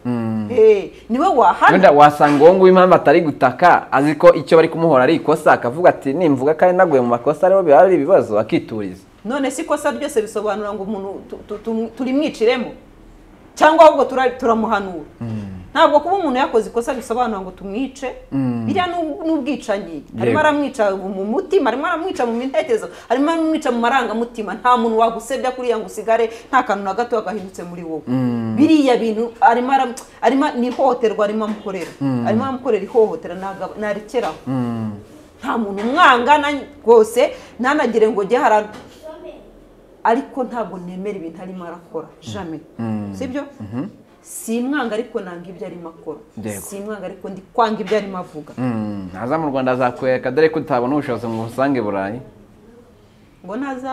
Eh, niwe wahana wenda wasanga uwo nguwo impamvu atari gutaka azi ko icyo bari kumuhora ari ikosa akavuga ati nimvuga kandi naguye mu makosa ariho biba ari ibibazo akituriza none si ikosa ryose bisobanura ngo umuntu tu- tu- tu- turimwiciremo cyangwa ahubwo tura- turamuhanura ntabwo kuba umuntu yakoze ikosa bisobanura ngo tumwice biriya ni ub- ni ubwicanyi arimo aramwica mu mutima arimo aramwica mu mintekerezo arimo aramwica mu marangamutima nta muntu wagusebya kuriya ngo usigare nta kantu na gato gahindutse muri wowe biriya bintu arimo aram- arimo ni ihohoterwa arimo amukorera arimo aramukorera ihohotera ntaga- narekeraho nta muntu umwanga na- rwose ntanagire ngo ujye hara ariko ntabwo nemera ibintu arimo arakora jame sibyo si imwanga ariko nanga ibyo arimo akora Yego. si imwanga ariko ndi kwanga ibyo arimo avuga Mm, naza mu rwanda azakwereka dore ko utabona ubushobozi mu busange burayi ngo naza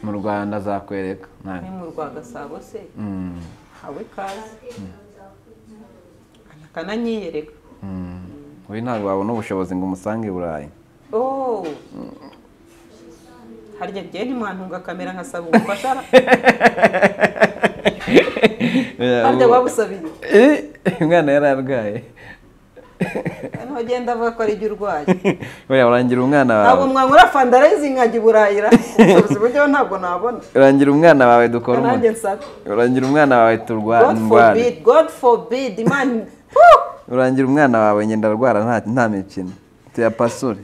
mu rwanda azakwereka nawe ni mu rwa gasabo se Mm, hawe kazi akananyiyereka mm. we ntabwo wabona ubushobozi ngo umusange burayi oh harya njyewe ntimwantunga kamera nkasaba ubufasha harya babusabiye Eh, umwana yari arwaye ntugenda avuga ko ari ibyo urwaye buriya urangira umwana ntabwo wawe mwanyura fandarayizi nkajya i burayira ubushobozi buryo ntabwo nabona urangira umwana wawe dukora nanjye umuti nsaba urangira umwana wawe god turwara forbid god forbid imana urangira umwana wawe ngenda arwara nta nta mikino tuyapasure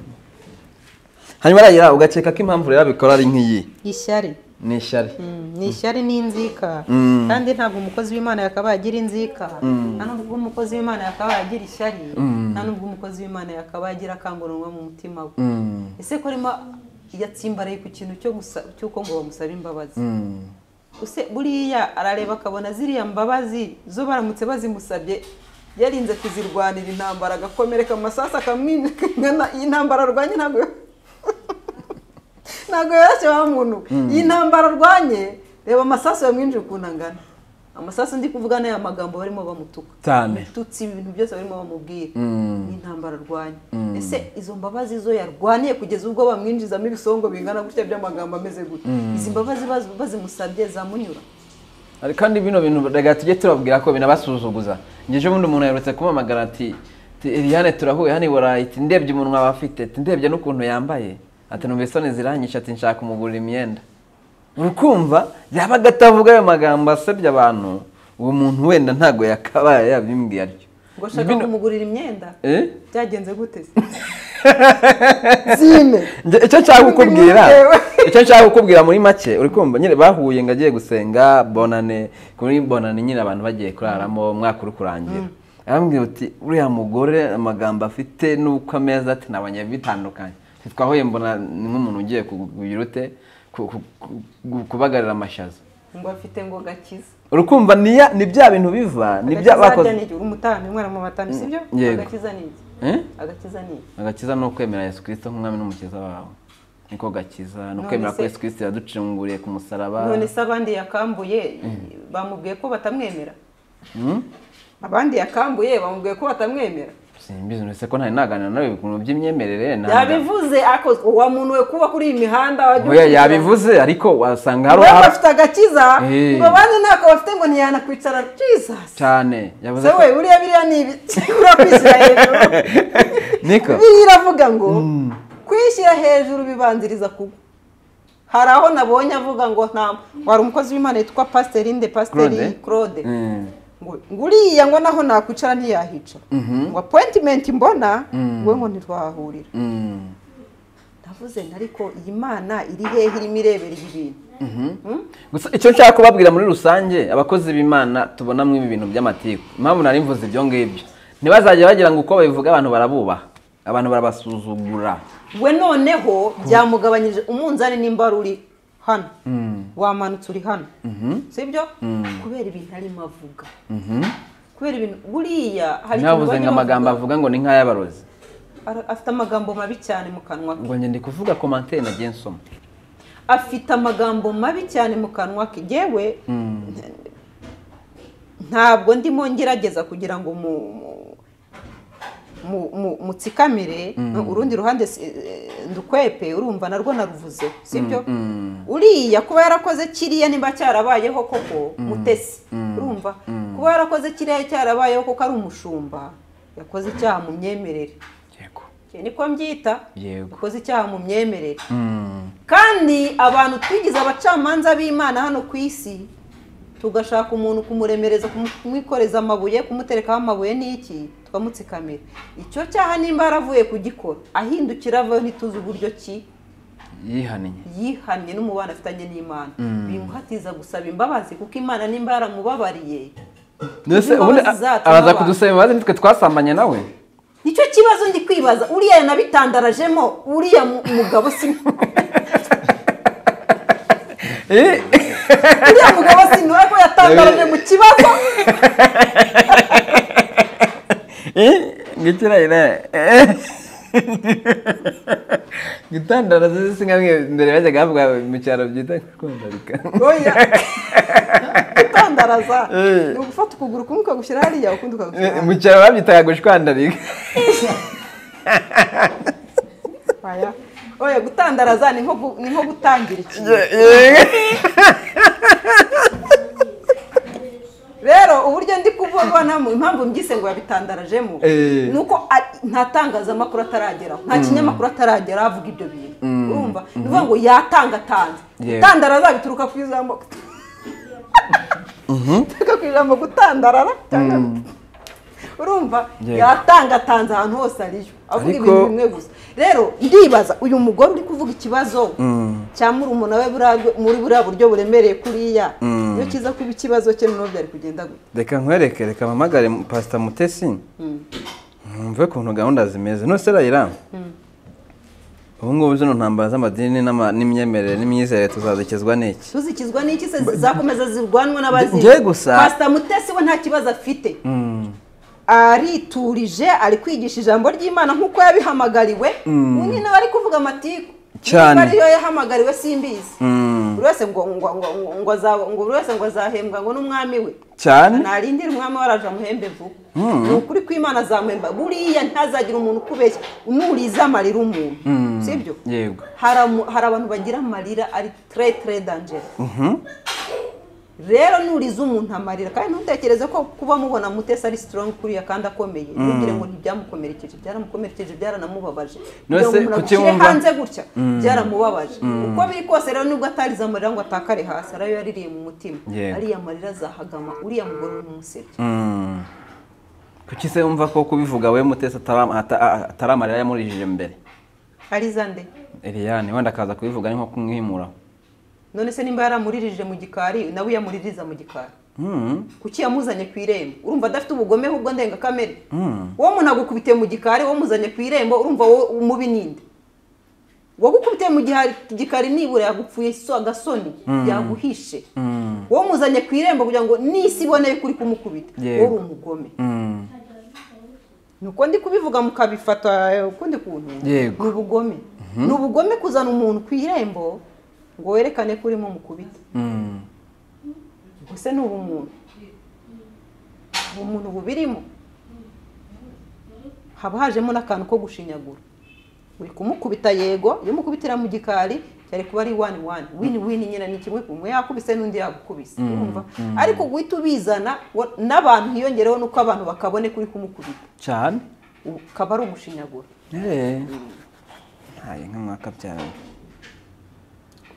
hanyuma uragira ugakeka ko impamvu rero abikora ari nk'iyi ishyari ni ishyari ni ishyari n'inzika kandi ntabwo umukozi w'imana yakabaye agira inzika nta nubwo umukozi w'imana yakabaye agira ishyari nta nubwo umukozi w'imana yakabaye agira akanguranwa mu mutima we Mm, ese ko arimo yatsimbaraye ku kintu cyo gusa- cy'uko ngo bamusabe imbabazi mm. Use buriya arareba akabona ziriya mbabazi zo baramutse bazimusabye yarinze kuzirwanira intambara agakomereka amasasu akamwimika iyi ntambara arwanye ntabwo ntabwo yoroshye wa muntu iyi ntambara arwanye reba amasasu yamwinjije ukuntu angana amasasu ndi kuvuga ni aya magambo barimo bamutuka Cyane. tutsi ibintu byose barimo bamubwira Mm. ni intambara arwanya ese izo mbabazi zo yarwaniye kugeza ubwo bamwinjizamo ibisongo bingana gutya by'amagambo ameze gutya izi mbabazi baz- bazimusabye zamunyura Ari kandi bino bintu rega tujye tubabwira ko binabasuzuguza njye ejo bundi umuntu yaherutse kumpamagara ati ati, Eliane turahuye hano i burayi ati ndebye umunwa aba afite ati ndebye n'ukuntu yambaye ati numva isoni ziranyisha ati nshaka kumugurira imyenda urukumva yabaga atavuga ayo magambo asebya abantu uwo muntu wenda ntago yakabaye yabimbwiye atyo ngo ashaka Bino- kumugurira imyenda Eh? byagenze gute se? zine Nge- icyo nshaka kukubwira Ngewe. icyo nshaka kukubwira muri make uri kumva nyine bahuye ngo agiye gusenga bonane kuri bonane nyine abantu bagiye kuraramo umwaka uri kurangira arambwira uti uriya mugore amagambo afite n'uko ameza ati nabonye bitandukanye Ati, twahuye mbona ni nk'umuntu ugiye kugira ute ku- ku- ku- kubagarira amashaza ngo afite ngo gakiza urukumva ni ya- ni bya bintu biva ni bya bakoze ni iki umutani umwana mu batani sibyo Yego. agakiza ni iki Eh? agakiza ni iki agakiza ni ukwemera yesu kirisito nk'umwami n'umukiza wawe niko gakiza ni None ukwemera ko se- yesu kirisito yaducunguriye ku musaraba none se abandi yakambuye bamubwiye ko batamwemera abandi yakambuye bamubwiye ko batamwemera simbizi mbese ko ntari naganira nawe ku bintu by'imyemerere ntabwo- yabivuze ako uwa muntu we kuba kuri iyi mihanda wajya Oya, ukurikirana. yabivuze ariko wasanga hari we hari- bafite agakiza Eh. ngo abandi ntako bafite ngo ntiyanakwicara jesus cyane yavuze se ko we buriya biriya ni ibi ura kwishyira hejuru niko biriya iravuga ngo kwishyira hejuru bibanziriza kugwa hari aho nabonye avuga ngo nta wari umukozi w'imana yitwa pasiteri inde pasiteri Claude? claude Mm. ngo ngo uriya ngo naho nakwicara ntiyahicara ngo apointimenti mbona we ngo ntirwahahurira Mm. navuze nti ariko iyi mana iri hehe irimo irebera ibi bintu Hmm? gusa icyo nshaka kubabwira muri rusange abakozi b'imana tubonamo ibi bintu by'amatiku impamvu nari mvuze ibyo ngibyo ntibazajya bagira ngo uko babivuga abantu barabubaha abantu barabasuzugura we noneho byamugabanyije umunzani nimba wari uri hano wamanutse uri hano sibyo kubera ibintu arimo avuga kubera ibintu buriya hari ikintu ntabuze ngo bajya amagambo bavuga, avuga ngo ni nk'ay'abarozi ara- afite amagambo mabi cyane mu kanwa ke ngo ngende kuvuga komantere nagiye nsoma afite amagambo mabi cyane mu kanwa ke yewe ntabwo ndimo ngerageza kugira ngo mu mu- mu- mu- mutsikamire urundi ruhande si- eh, ndukwepe urumva narwo naruvuze sibyo uriya kuba yarakoze kiriya niba cyarabayeho koko mutesi urumva kuba yarakoze kiriya cyarabayeho koko ari umushumba yakoze icyaha mu myemerere yego Icyo niko mbyita Yego. yakoze icyaha mu myemerere kandi abantu twigize abacamanza b'imana hano ku isi tugashaka umuntu kumuremereza kumu- kumwikoreza amabuye kumuterekaho amabuye n'iki tukamutsikamira icyo cyaha nimba yaravuye kugikora ahindukira avayo ntituzi uburyo ki yihaniye yihannye n'umubano afitanye n'imana bimuhatiza gusaba imbabazi kuko imana nimba yaramubabariye mbese imbabazi ubundi zacu abaza n'abantu. kudusaba imbabazi nitwe twasambanye nawe nicyo kibazo ndi kwibaza uriya yanabitandarajemo uriya mu- mugabo si Eh, uriya mugabo sinura ko yatangaraje mu kibazo eh, ngiki irayira eh. gitandara zisi nka mwe mbere bajyaga bavuga mu cyaro byita kwandarika oya gutandaraza Eh. ni ugufata ukuguru kumwe ukagushyira hariya ukundi ukagushyira mu cyaro babyitaga gushwandarika hariya oya gutandaraza ni nko gu- ni nko gutangira ikintu rero uburyo ndi kuvuganamo impamvu mbyise ngo yabitandarajemo Eh. ni uko a- nta tangazamakuru atarageraho nta kinyamakuru ataragera avuga ibyo bintu urumva ni ukuvuga ngo yatangatanze Yego. gutandaraza bituruka ku ijambo bituruka ku ijambo gutandarara cyangwa urumva Yego. yatangatanze ahantu hose ariyo avuga Ariko- ibintu bimwe gusa rero ndibaza uyu mugore uri kuvuga ikibazo cya murumuna we buriya bwo- muri buriya buryo buremereye kuriya iyo kiza kuba ikibazo cye noneho byari kugenda gute reka nkwereke reka mpamagare pasita mutesi mwumve ukuntu gahunda zimeze nose rayira ubu ngubu zino ntambara z'amadini n'ama- n'imyemerere n'imyizerere tuzadukezwa n'iki tuzikizwa n'iki se zizakomeza zirwanwe n'abazimu Njye gusa- pasita mutesi we nta kibazo afite ariturije ari kwigisha ijambo ry'imana nk'uko yabihamagariwe undi nawe ari kuvuga amatiku Cyane. Niba ariyo yahamagariwe simbizi Mm. buri wese ngo ngo ngo ngo ngo azaba- ngo buri wese ngo azahembwa ngo n'umwami we cyane ntarindira umwami waraje amuhembe vuba ni ukuri kw'imana azamuhemba buriya ntazagira umuntu ukubeshya nuriza amarira umuntu sibyo yego hari amu- hari abantu bagira amarira ari tre tre dangere rero nuriza umuntu amarira kandi ntutekereze ko kuba mubona mutesi ari strong kuriya kandi akomeye ntugire ngo ntibyamukomerekeje byaramukomerekeje byaranamubabaje kugira ngo se umuntu kuki agushyire wumva- hanze gutya byaramubabaje uko biri kose rero nubwo atarize amarira ngo atakare hasi ari ayo yaririye mu mutima Yego. ariya marira azahagama uriya mugore ni umusebya Mm. kuki se wumva ko kubivuga we mutesi atara- ata- a- atari amarira yamurijije mbere ariza nde Eliane wenda akaza kubivuga ni nko kumwimura none se nimba yaramuririje mu gikari nawe uyamuririza mu gikari Mm. kuki yamuzanye ku irembo urumva adafite ubugome ahubwo ndengakamere wowe umuntu agukubitiye mu gikari wowe umuzanye ku irembo urumva wowe umubi ninde wagukubitiye mu giha- gikari nibura yagupfuye so agasoni yaguhishe wowe umuzanye ku irembo kugira ngo n'isi ibone yuko uri kumukubita Yego. wowe uri umugome Mm. ni uko ndi kubivuga mukabifata ukundi kuntu Yego. ni ubugome ni ubugome kuzana umuntu ku irembo ngo werekane ko urimo mukubita Mm. ese ni ubumuntu ubumuntu bubirimo haba hajemo n'akantu ko gushinyagura uri kumukubita yego iyo umukubitira mu gikari cyari kuba ari wani wani wini wini nyine ni kimwe kumwe yakubise n'undi yagukubise urumva ariko guhita ubizana wa- n'abantu hiyongereho nuko abantu bakabone kuri kumukubita cyane ubu ukaba ari umushinyagura Eh. ntaye nk'umwakabyara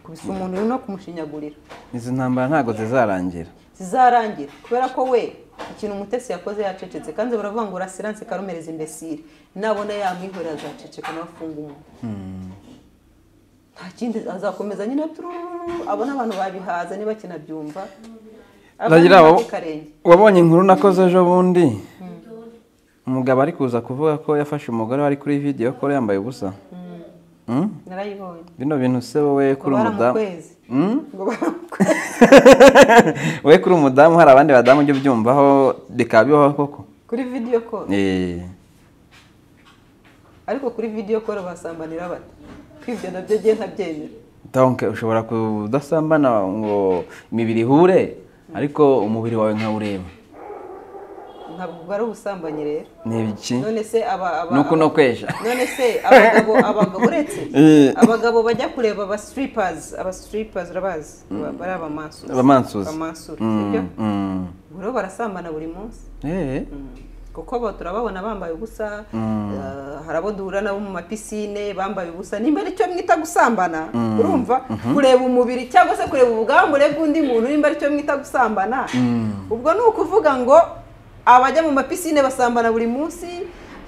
kubisa umuntu uri no kumushinyagurira izi ntambara ntabwo zizarangira zizarangira kubera ko we ikintu umutesi yakoze yacecetse kandi baravuga ngo rasiranse karumereza imbesire nabona yamwihorera azaceceka nawe afunga umunwa nta kindi azakomeza nyine turururu abona abantu babihaza niba kinabyumva Ragira, abana wab- bakikarenge wabonye inkuru nakoze ejo bundi umugabo ari kuza kuvuga ko yafashe umugore wari kuri videwo ko yambaye ubusa Mm? narayibonye bino bintu se wowe kuri ngo umudamu baramukwezi Mm? ngo baramukwezi we kuri umudamu hari abandi badamu ujya ubyumvaho bikaba bibaho koko kuri video call Eh, ariko kuri video call basambanira bate kwibyo nabyo ngiye ntabyemera donc ushobora kudasambana ngo imibiri ihure ariko umubiri wawe nkawureba ntabwo ari ubusambanyi rero ni iki none se aba aba ni uku no kwesha none se abagabo abagabo uretse Eh. abagabo bajya kureba aba strippers aba strippers urabazi Ba- bari abamansuzi Abamansuzi. abamansuzi sibyo Mm, mm. rero barasambana buri munsi Eh, kuko abo turababona bambaye ubusa eh, hari abo duhura nabo mu mapisine bambaye ubusa nimba aricyo mwita gusambana urumva kureba umubiri cyangwa se kureba ubwambure bw'undi muntu nimba aricyo mwita gusambana ubwo ni ukuvuga ngo abajya mu mapisine basambana buri munsi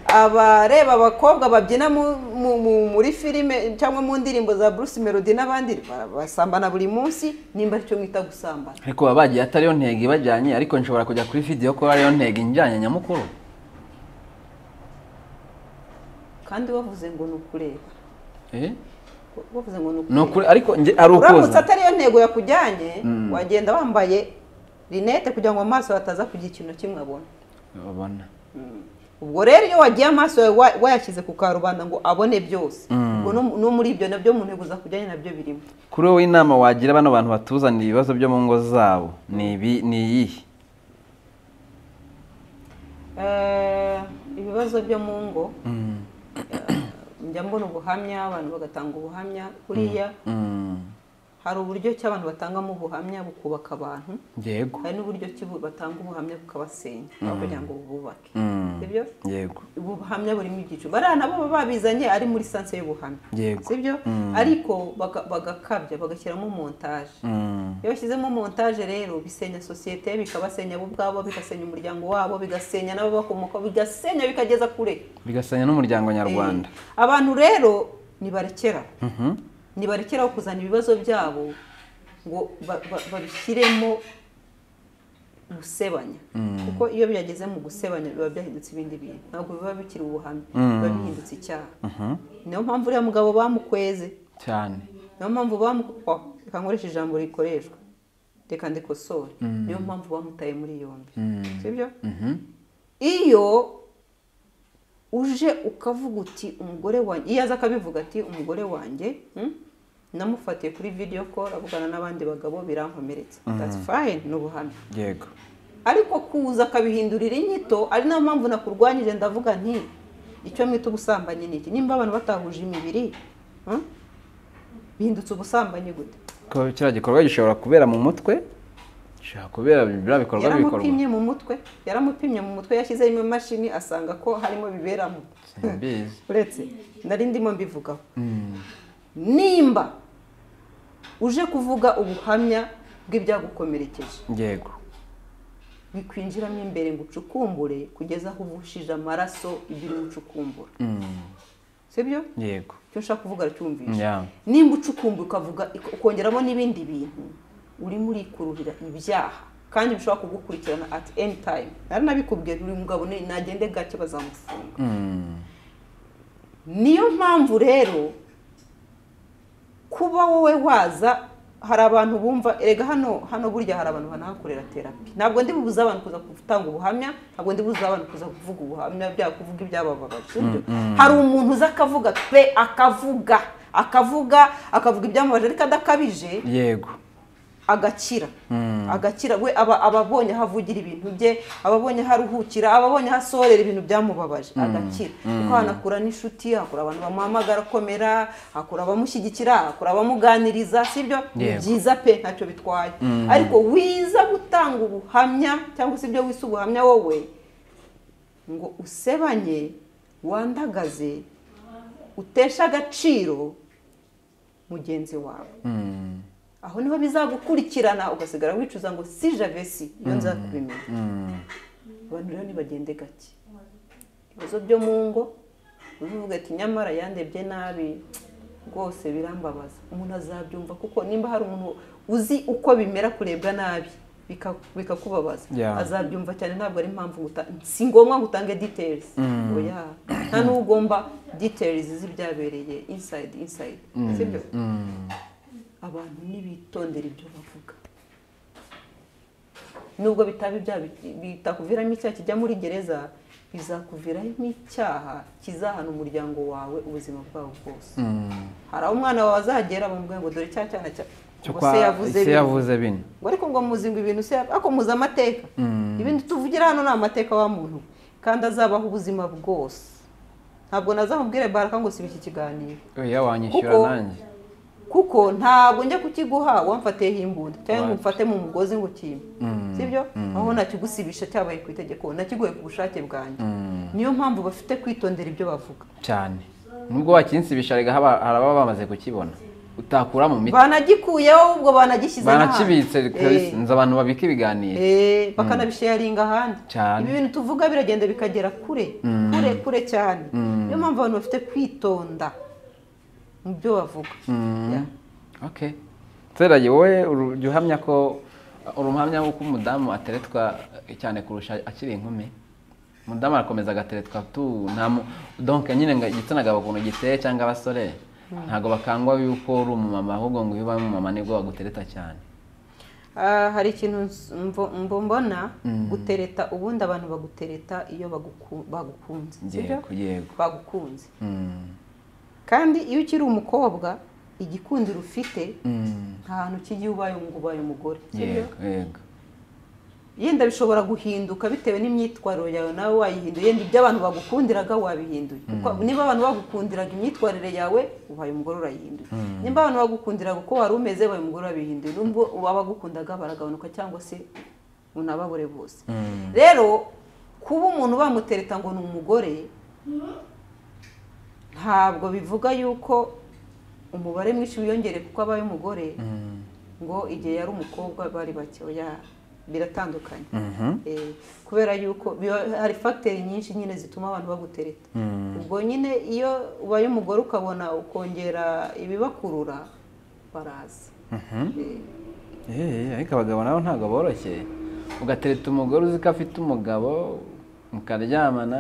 abareba abakobwa babyina mu- mu- mu- muri filime cyangwa mu ndirimbo za Bruce Melody n'abandi ba- basambana buri munsi nimba aricyo mwita gusambana ariko baba bagiye atari yo ntego ibajyanye ariko nshobora kujya kuri videwo ko ariyo ntego injyanye nyamukuru kandi wavuze ngo ni ukureba Eh, wavuze ngo ni ukureba ni ukuri ariko nge- ari uramutse ukuza atariyo ntego yakujyanye wagenda wambaye rinete kugira ngo amaso hataza kugira ikintu na kimwe abona Ubona. ubwo rero iyo wagiye amaso yawe wa- wayashyize ku karubanda ngo abone byose ubwo no- no muri ibyo nabyo mu ntego zakujyanye nabyo birimo kuri wowe inama wagira bano bantu batuzanira ibibazo byo mu ngo zabo ni ibi- ni iyihe Eh, ibibazo byo mu ngo Mm, eh, njya mbona ubuhamya abantu bagatanga ubuhamya kuriya mm. hari uburyo ki abantu batangamo ubuhamya bukubaka abantu yego hari n'uburyo ki bu- batanga ubuhamya bukabasenya aho kugira ngo bububake Mm. sibyo yego ubuhamya burimo ibyiciro bariya nabo baba babizanye ari muri sanse y'ubuhamya Yego. sibyo ariko baga- bagakabya bagashyiramo montaje Mm, iyo bashyizemo montaje rero bisenya sosiyete bikabasenya bo ubwabo bigasenya umuryango wabo bigasenya n'ababakomoka bigasenya bikageza kure bigasanya n'umuryango nyarwanda Eh, abantu rero nibarekera Mhm. nibarekeraho kuzana ibibazo byabo ngo ba- ba- babishyiremo gusebanya kuko iyo byageze mu gusebanya biba byahindutse ibindi bintu ntabwo biba bikiri ubuhamya biba bihindutse icyaha Mhm. niyo mpamvu uriya mugabo bamukweze cyane niyo mpamvu bamukweze reka nkoreshe ijambo rikoreshwa reka ndikosore niyo mpamvu bamutaye muri yombi sibyo Mhm. iyo uje ukavuga uti umugore wanjye iyo aza akabivuga ati umugore wanjye mm, namufatiye kuri video call avugana n'abandi bagabo birankomeretsa that's fine ni ubuhamya yego ariko kuza akabihindurira inyito ari nayo mpamvu nakurwanyije ndavuga nti icyo mwita ubusambanyi ni iki nimba abantu batahuje imibiri mm, bihindutse ubusambanyi gute ko kiriya gikorwa gishobora kubera mu mutwe gishobora kubera biriya bikorwa bikorwa yaramupimye mu mutwe yaramupimye mu mutwe yashyizemo imashini asanga ko harimo biberamo simbizi uretse nari ndimo mbivugaho nimba uje kuvuga ubuhamya bw'ibyagukomerekeje yego bikwinjiramo imbere ngo ucukumbure kugeza aho uvushije amaraso ibiri ucukumbura Mm, sibyo yego icyo nshaka kuvuga aracyumvisha Yeah. nimba ucukumbura ukavuga ukongeramo n'ibindi bintu urimo urikururira ibyaha kandi bishobora kugukurikirana at any time nari nabikubwiye uyu mugabo ni- nagende gake bazamufunga Mm, niyo mpamvu rero kuba wowe waza hari abantu bumva erega hano hano burya hari abantu banahakorera terapi ntabwo ndi bubuze abantu kuza gutanga ubuhamya ntabwo ndi bubuze abantu kuza kuvuga ubuhamya byabo kuvuga ibyabababaje sibyo? hari umuntu uza akavuga pe akavuga akavuga akavuga ibyamubaje ariko adakabije yego agakira agakira we aba aba abonye aho avugira ibintu bye aba abonye aho aruhukira aba abonye aho asorera ibintu byamubabaje agakira kuko hanakura n'inshuti hakura abantu bamuhamagara akomera hakura abamushyigikira hakura abamuganiriza sibyo ni Yego. byiza pe ntacyo bitwaye ariko wiza gutanga ubuhamya cyangwa se ibyo wise ubuhamya wowe ngo usebanye wandagaze utesha agaciro mugenzi wawe Mm, aho niho bizagukurikirana ugasigara wicuza ngo si javesi iyo nza kubimenya mm, abantu rero ntibagende gake ibibazo byo mu ngo uvuga ati nyamara yandebye nabi rwose birambabaza umuntu azabyumva kuko nimba hari umuntu uzi uko bimera kurebwa nabi bika- bikakubabaza Yeah. azabyumva cyane ntabwo ari impamvu guta- si ngombwa ngo utange details ngo ya nta n'uwo ugomba details z'ibyabereye inside inside sibyo abantu ntibitondera ibyo bavuga nubwo bitaba ibyaha bi- bitakuviramo icyaha kijya muri gereza bizakuviramo icyaha kizahana umuryango wawe ubuzima bwawo bwose hari aho umwana wawe azagera bamubwira ngo dore cya cyana cya cyo ngo kwa se yavuze ese bino." yavuze bino ngo ariko ngo muzi ngo ibintu se ariko muzi amateka ibintu tuvugira hano ni amateka wa muntu kandi azabaho ubuzima bwose ntabwo nazamubwire baraka ngo siba iki kiganiro oya wanyishyura Kuko- nanjye kuko ntabwo njya kukiguha wamfateyeho imbunda cyangwa ngo umfate mu mugozi ngo ukime sibyo aho nakigusibisha cyabaye ku itegeko nakiguhe ku bushake bwanjye niyo mpamvu bafite kwitondera ibyo bavuga cyane nubwo wakinsibisha rega haba- hari ababa bamaze kukibona utakura mu miti banagikuyeho ubwo banagishyize banakibitse n'ahandi. kabisa. Eh. nzi abantu babika ibiganiro Eh, bakanabisharinga ahandi Cyane. ibi bintu tuvuga biragenda bikagera kure kure kure cyane niyo mpamvu abantu bafite kwitonda mu byo bavuga Yeah. okay tserage wowe uru- jya uhamya ko uri umuhamya w'uko umudamu ateretwa cyane kurusha akiri inkumi umudamu arakomeza agateretwa tu nta mu donke nyine ngo igitsina gabo ukuntu giteye cyangwa abasore ntabwo bakangwa yuko uri umumama ahubwo ngo iyo ubaye umumama nibwo bagutereta cyane Ah, hari ikintu ns- mvo- mbo mbona gutereta ubundi abantu bagutereta iyo baguku- bagukunze sibyo? yego yego bagukunze Mm, kandi iyo ukiri umukobwa igikundiro ufite mm, nta hantu kijya iyo ubaye ngo ubaye umugore sibyo? yego yego yenda bishobora guhinduka bitewe n'imyitwarire yawe nawe wayihinduye yenda ibyo abantu bagukundiraga wabihinduye Kuko niba abantu bagukundiraga imyitwarire yawe ubaye umugore urayihinduye niba abantu bagukundiraga uko wari umeze ubaye umugore urabihinduye nubwo abagukundaga baragabanuka cyangwa se unababure bose rero kuba umuntu bamutereta ngo ni umugore ntabwo bivuga yuko umubare mwinshi wiyongere kuko abaye umugore Mm, ngo igihe yari umukobwa bari bake oya biratandukanye mhm, Eh, kubera yuko biba- hari fagiteri nyinshi nyine zituma abantu bagutereta mm, ubwo nyine iyo ubaye umugore ukabona ukongera ibibakurura baraza mhm. Eh, ariko abagabo nabo ntabwo boroshye ugatereta umugore uzi ko afite umugabo mukaryamana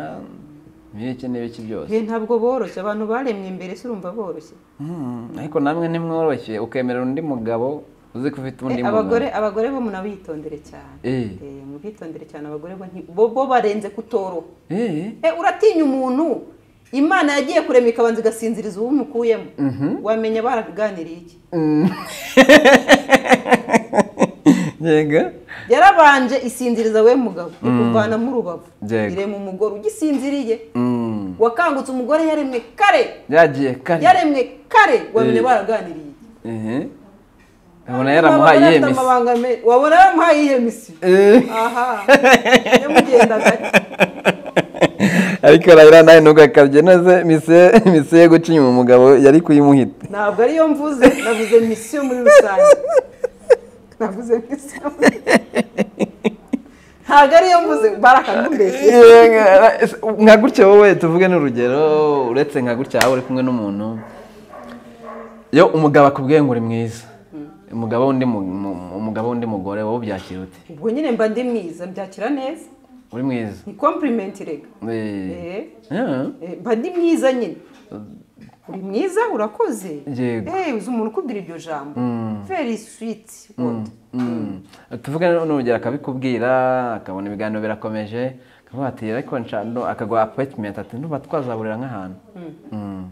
n'ibiki n'ibiki byose Eh, ntabwo boroshye abantu baremwe imbere se urumva boroshye Mm, ariko namwe ntimworoshye ukemerera undi mugabo uzi ko ufite undi Eh, mugabo abagore abagore bo munabitondere cyane Eh. Eh, mubitondere cyane abagore bo nti- bo bo barenze kutoroha Eh, Eh, uratinya umuntu imana yagiye kurema ikabanza igasinziriza uwo umukuyemo wamenya baraganiriye iki yego yarabanje isinziriza we mugabo ikuvana mu rubavu Yego. irema umugore ugisinziriye Mm, wakangutse umugore yaremwe kare yagiye kare yaremwe kare wamenya Eh. baraganiriye ehe abona yaramuhaye iyihe Wabona afite misi amabanga me- wabona yaramuhaye iyihe misi Eh. aha yamugenda gake ariko rayira nawe ntugakabye noze misiye misiye guca inyuma umugabo yari kuyimuhita ntabwo ariyo mvuze navuze misiyo muri rusange navuze misiyo ntabwo ariyo mvuze barakagumbeje nka gutya wowe tuvuge n'urugero uretse nka gutya waba uri kumwe n'umuntu iyo umugabo akubwiye ngo uri mwiza umugabo w'undi mu- mu- umugabo w'undi mugore wowe ubyakira ute ubwo nyine mba ndi mwiza mbyakira neza uri mwiza ni kompurimenti rega Eh. Eh, Eh. eh, mba ndi mwiza nyine uri mwiza urakoze Yego. Eh, uzi umuntu ukubwira iryo jambo very sweet God. Mm. tuvuge n'urugero akabikubwira akabona ibiganiro birakomeje akavuga ati ariko nshano akaguha apoyitimenti ati ntuba twazaburira nk'ahantu Mm.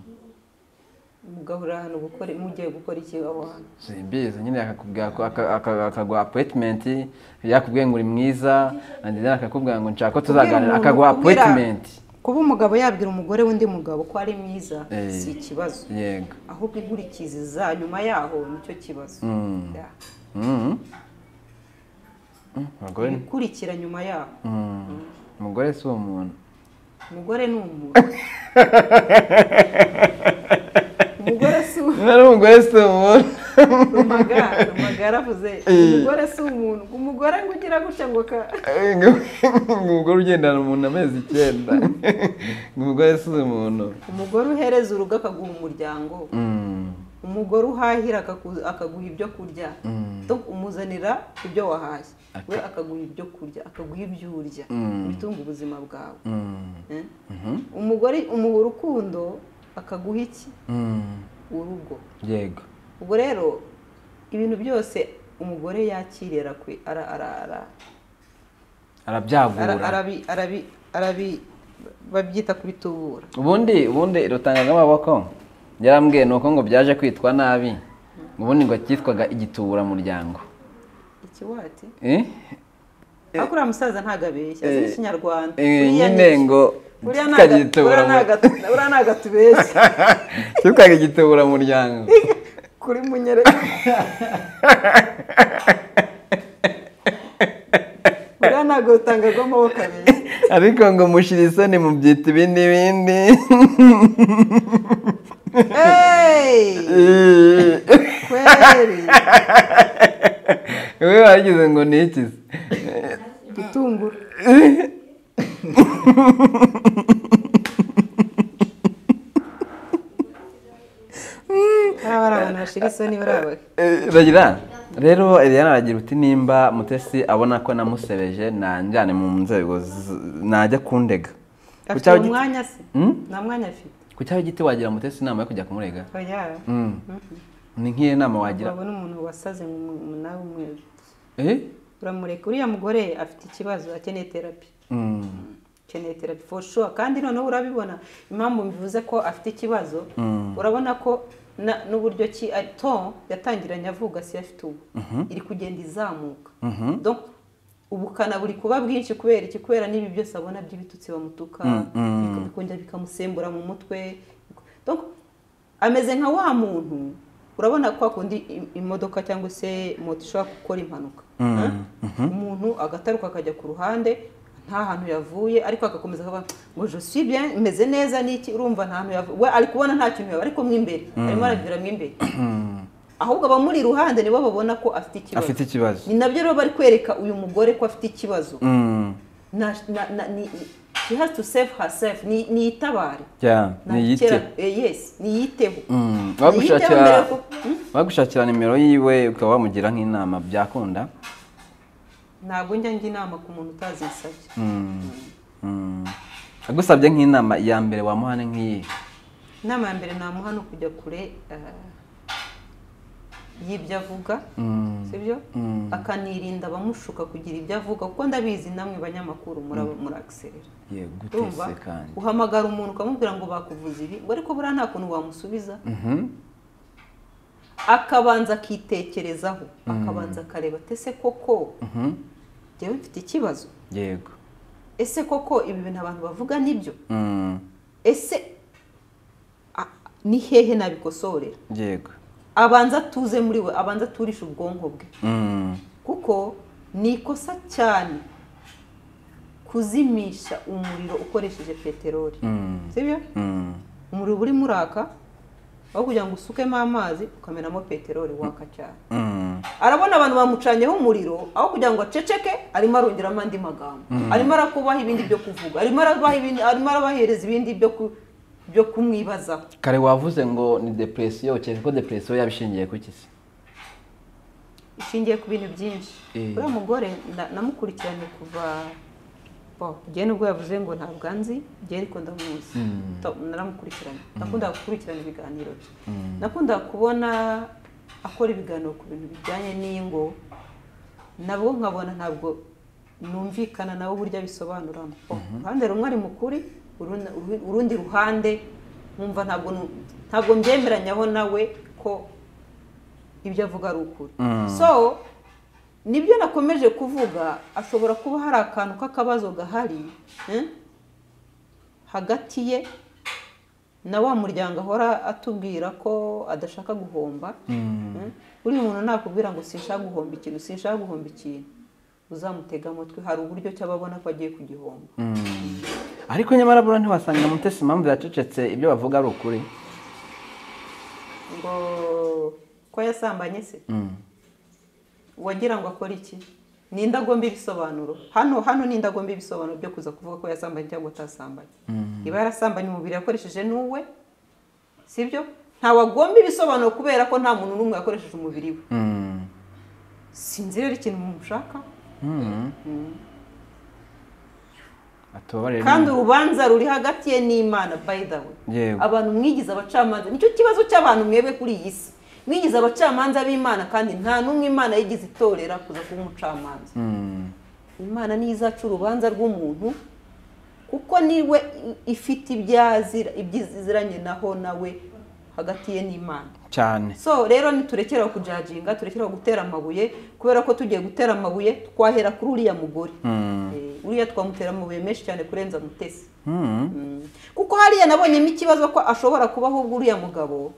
umugabo uri ahantu gukora mugiye gukora iki aho hantu simbizi nyine akakubwira ko aka- aka- akaguha apoyitimenti yakubwiye ngo uri mwiza and then akakubwira ngo nshaka ko tuzaganira Kubwira akaguha umuntu- kubwira- apoyitimenti kuba umugabo yabwira umugore w'undi mugabo ko ari mwiza Eh. si ikibazo yego ahubwo inkurikizi za nyuma yaho nicyo kibazo Yeah. Mhm. Mm, abagore ni- ibikurikira nyuma yaho Mm. umugore si umuntu umugore ni umuntu umugore si umuntu nari umugore si umuntu rumagara rumagara avuze umugore si umuntu umugore ngo ugira gutya ngo ka umugore ugendana umuntu amezi icyenda umugore si umuntu umugore uhereza urugo akaguha umuryango Mm. umugore uhahira akaku- akaguha ibyo kurya Mm. Do- umu- ukamuzanira ibyo wahashye Aka- we akaguha ibyo kurya akaguha ibyo urya Mm. ibitunga ubuzima bwawe Mm. Eh? Mhm. umugore umuha urukundo akaguha iki Mm. urugo yego ubwo rero ibintu byose umugore yakirira kwe ara ara ara ara- arabyagura arabi arabi arabi babyita kubitubura ubundi ubundi rutanga amaboko yarambwiye ni uko ngo byaje kwitwa nabi ubundi ngo cyitwaga igituburamuryango ikiwati Eh? ariko uriya musaza ntabwo abeshya azi eh, n'ikinyarwanda Eh, Buriya nyine ni- ngo buriya ntago- buriya ntago cyitwaga atu- buriya ntago atubeshya igituburamuryango kuri munyere buriya ntabwo rutangagwa amaboko abeshya ariko ngo mushira isoni mubyita ibindi bindi Hey! kweri wowe wagize ngo ni iki se? gitunguru hari abantu bashira isoni barabahe Eh, Ragira rero Eliana aragira uti nimba mutesi abona ko namusebeje nanjyane mu nzego z- najya kundega Ku afite cyawe uwo giti- mwanya se Hmm? nta mwanya afite ku cyawe giti wagira mutesi inama yo kujya kumurega oya Mm. ni nk'iyo nama wagira wabona umuntu wasaze mu- mu- nawe umweru Eh? uramureka uriya mugore afite ikibazo akeneye terapi Mm. akeneye terapi for sure kandi noneho urabibona impamvu mbivuze ko afite ikibazo urabona ko na- n'uburyo ki ari- to yatangiranye avuga si yo afite ubu iri kugenda izamuka Mhm. Donc, ubukana buri kuba bwinshi kubera iki kubera n'ibi byose abona by'ibitutsi bamutuka mm. biko- bikongera bikamusembura mu mutwe Donc, ameze nka wa muntu urabona kwa kundi im- imodoka cyangwa se moto ishobora gukora impanuka Huh? umuntu agataruka akajya ku ruhande nta hantu yavuye ariko agakomeza akavuga ngo je suis bien meze neza n'iki urumva nta hantu yavuye we ari kubona nta kintu yavuye ariko mo imbere arimo aragira mo imbere ahubwo abamuri iruhande nibo babona ko afite ikibazo afite ikibazo ni nabyo rero bari kwereka uyu mugore ko afite ikibazo Mm. na, na, na, ni, she has to save herself ni, niyitabare Yeah, Nta niyite kera- eh, yes niyiteho Mm. Niyiteho mbere wagushakira ko- Hmm? wagushakira nimero yiwe ukaba wamugira nk'inama byakunda ntabwo njya njya inama ku muntu utazisabye Mm. Mm. agusabye nk'inama ya mbere wamuhane nk'iyi inama ya mbere namuha ni ukujya kure eh, y'ibyo avuga sibyo Mm. akanirinda abamushuka kugira ibyo avuga kuko ndabizi namwe banyamakuru muraba muragiserera yego urumva utese kandi uhamagara umuntu ukamubwira ngo bakuvuze ibi ngo ariko buriya nta kuntu wamusubiza Mhm. akabanza akitekerezaho akabanza akareba ati ese koko Mhm. njyewe mfite ikibazo yego ese koko ibi bintu abantu bavuga nibyo Mm. ese a- ni hehe nabikosorera yego abanza atuze muri we abanza aturishe ubwonko bwe Mm. kuko ni ikosa cyane kuzimisha umuriro ukoresheje peteroli Mm. sibyo Mm. umuriro uba urimo uraka aho kugira ngo usukemo amazi ukamenamo peteroli waka cyane Mm. arabona abantu bamucanyeho umuriro aho kugira ngo aceceke arimo arongeramo andi magambo arimo arakubaha ibindi byo kuvuga arimo arabaha ibindi arimo arabahereza ibindi byo ku- byo kumwibazaho kare wavuze ngo ni depresiyo ukeka ko depresiyo yabishingiye ku iki se ishingiye ku bintu byinshi Eh. uriya mugore na- namukurikiranye kuva bo njyewe nubwo yavuze ngo ntabwo anzi njyewe ariko ndamuzi To- naramukurikiranye nakundaga gukurikirana ibiganiro bye nakundaga kubona akora ibiganiro ku bintu bijyanye n'ingo nabwo nkabona ntabwo numvikana nawe uburyo abisobanuramo Oh, uruhande rumwe ari mukuri urundi- urundi ruhande nkumva ntabwo nu- ntabwo mbyemeranyaho nawe ko ibyo avuga ari ukuri so nibyo nakomeje kuvuga ashobora kuba hari akantu k'akabazo gahari eh, hagati ye na wa muryango ahora atubwira ko adashaka guhomba eh, buriya umuntu nakubwira ngo sinshaka guhomba ikintu sinshaka guhomba ikintu uzamutega amatwi hari uburyo cy'ababona ko agiye kugihomba Mm. ariko nyamara buriya ntiwasanga mutesi impamvu yacecetse ibyo bavuga ari ukuri ngo ko yasambanye se Mm. wagira ngo akore iki ni indagomba ibisobanuro hano hano ni indagomba ibisobanuro byo kuza kuvuga ko yasambanye cyangwa atasambanye iba yarasambanye umubiri yakoresheje n'uwe sibyo nta wagomba ibisobanuro kubera ko nta muntu n'umwe yakoresheje umubiri we Mm. sinzi rero ikintu mushaka atubarire kandi urubanza ruri hagati ye n'imana by the way Yego. abantu mwigize abacamanza nicyo kibazo cy'abantu mwebwe kuri iyi si mwigize abacamanza b'imana kandi nta n'umwe imana yigize itorera kuza kuba umucamanza imana niyo izaca urubanza rw'umuntu kuko niwe i- ifite ibyazira ibyiziranye naho nawe hagati ye n'imana cyane so rero ntiturekere aho kujaginga turekere aho gutera amabuye kubera ko tugiye gutera amabuye twahera kuri uriya mugore Eh, uriya twamutera amabuye menshi cyane kurenza mutesi Mm. kuko hariya nabonyemo ikibazo ko ashobora kuba ahubwo uriya mugabo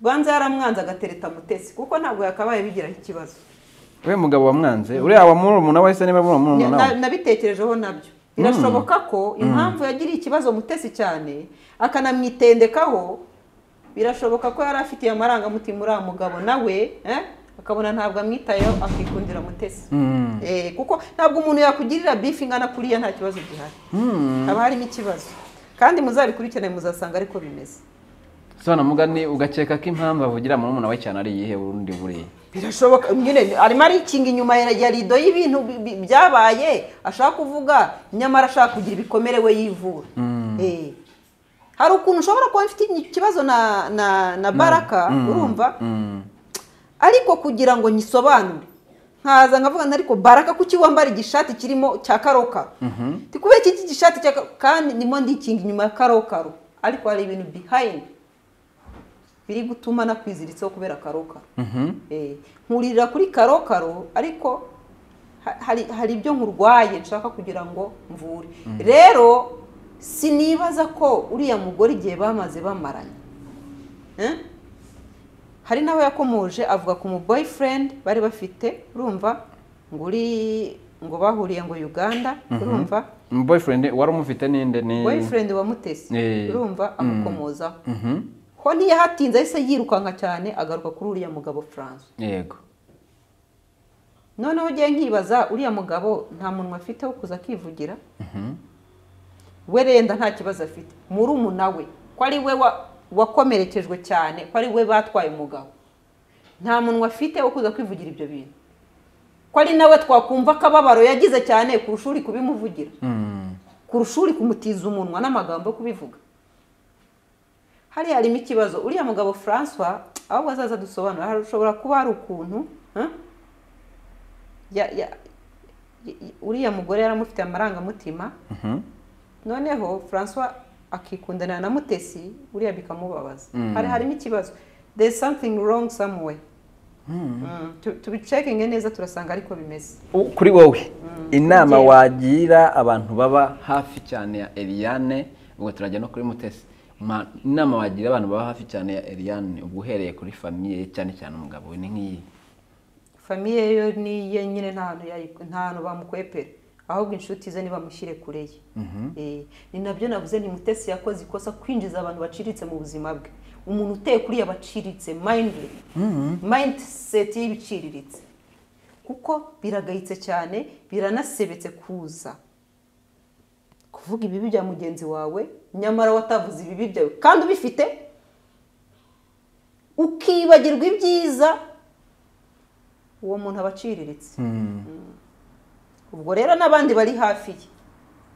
banza yaramwanze agatereta mutesi kuko ntabwo yakabaye bigiraho ikibazo we mugabo wamwanze uriya wa murumuna we se niba ari murumuna Na- we nabitekerejeho nabyo birashoboka ko impamvu yagiriye ikibazo mutesi cyane akanamwitendekaho birashoboka ko yari afitiye amarangamutima uriya mugabo nawe eh, akabona ntabwo amwitayeho akikundira mutesi Mm. Eh, kuko ntabwo umuntu yakugirira bifi ingana kuriya nta kibazo gihari haba harimo ikibazo kandi muzabikurikirane muzasanga ariko bimeze so mugani ugakeka ko impamvu avugira murumuna we cyane ari iyihe urundi buriya birashoboka nyine arimo arikinga inyuma ya ya rido y'ibintu bi- bi- byabaye ashaka kuvuga nyamara ashaka kugira ibikomere we yivura Eh. hari ukuntu ushobora kuba mfite ikibazo na na na baraka urumva ariko kugira ngo nyisobanure nkaza nkavuga nti ariko baraka kuki wambara igishati kirimo cya karokaro Ndi kubera iki iki gishati cya ka- kandi ndimo ndikinga inyuma ya karokaro ariko hari ibintu bihayini biri gutuma nakwiziritseho kubera karokaro Eh, nkuririra kuri karokaro ariko ha- hari hari ibyo nkurwaye nshaka kugira ngo mvure rero sinibaza ko uriya mugore igihe bamaze bamaranye Eh? hari nawe yakomoje avuga ku mu boyfriend bari bafite urumva ngo uri ngo bahuriye ngo Uganda urumva boyfriend wari umufite ninde ni boyfriend wa Mutesi Eh. urumva Mm. amukomozaho Mhm. ho ntiyahatinze ahise yirukanka cyane agaruka kuri uriya mugabo Francois yego noneho ugiye nkibaza uriya mugabo nta munwa afite wo kuza akivugira we renda nta kibazo afite murumuna we ko ari we wa- wakomerekejwe cyane ko ari we batwaye umugabo nta munwa afite wo kuza kwivugira ibyo bintu ko ari nawe twakumva akababaro yagize cyane kurusha uri kubimuvugira Mm. kurusha uri kumutiza umunwa n'amagambo yo kubivuga hariya harimo ikibazo uriya mugabo francois ahubwo azaza dusobanura hashobora kuba hari ukuntu eh, ya- ya- ya- uriya mugore yaramufitiye amarangamutima Mhm. noneho francois akikundanira na mutesi uriya bikamubabaza Mm. hari harimo ikibazo there is something wrong somewhere Mm, tu- tubicekinge neza turasanga ariko bimeze U- kuri wowe inama Ngewe. wagira abantu baba hafi cyane ya Eliane ubwo turajya no kuri Mutesi Ma- inama wagira abantu baba hafi cyane ya Eliane ubwo uhereye kuri famiye ye cyane cyane umugabo we ni nk'iyi famiye yo niye nyine nta hantu yayi- nta hantu bamukwepera ahubwo inshuti ze nibamushyire kure ye Eh, ni nabyo navuze ni mutesi yakoze ikosa kwinjiza abantu baciriritse mu buzima bwe umuntu uteye kuriya baciriritse mayindi mindset y'ibiciriritse kuko biragayitse cyane biranasebetse kuza kuvuga ibibi bya mugenzi wawe nyamara watavuze ibibi byawe kandi ubifite ukibagirwa ibyiza uwo muntu aba aciriritse ubwo rero n'abandi bari hafi ye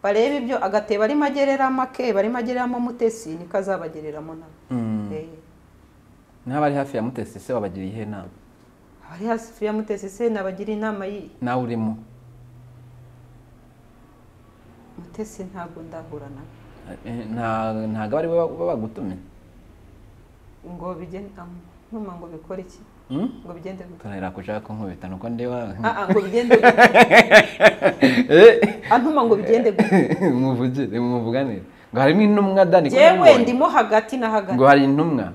bareba ibyo agatebo arimo agereramo ke barimo agereramo mutesi niko azabagereramo nabo Eh, n'abari hafi ya Mutesi se wabagira iyihe nama abari hafi ya mutesi se nabagira inama y'iyi nawe urimo mutesi ntabwo ndahura nawe Eh, nta- ntago ari we baba bagutumye ngo bigende ntuma ngo bikore iki Mm? ngo bigende gute turahera kuja kunkubita nuko ndeba Ah, ah, ngo bigende gute Eh, antuma ngo bigende gute muvugire muvuganire ngo harimo intumwa dani ko yewe namubonye. ndimo hagati na hagati ngo hari intumwa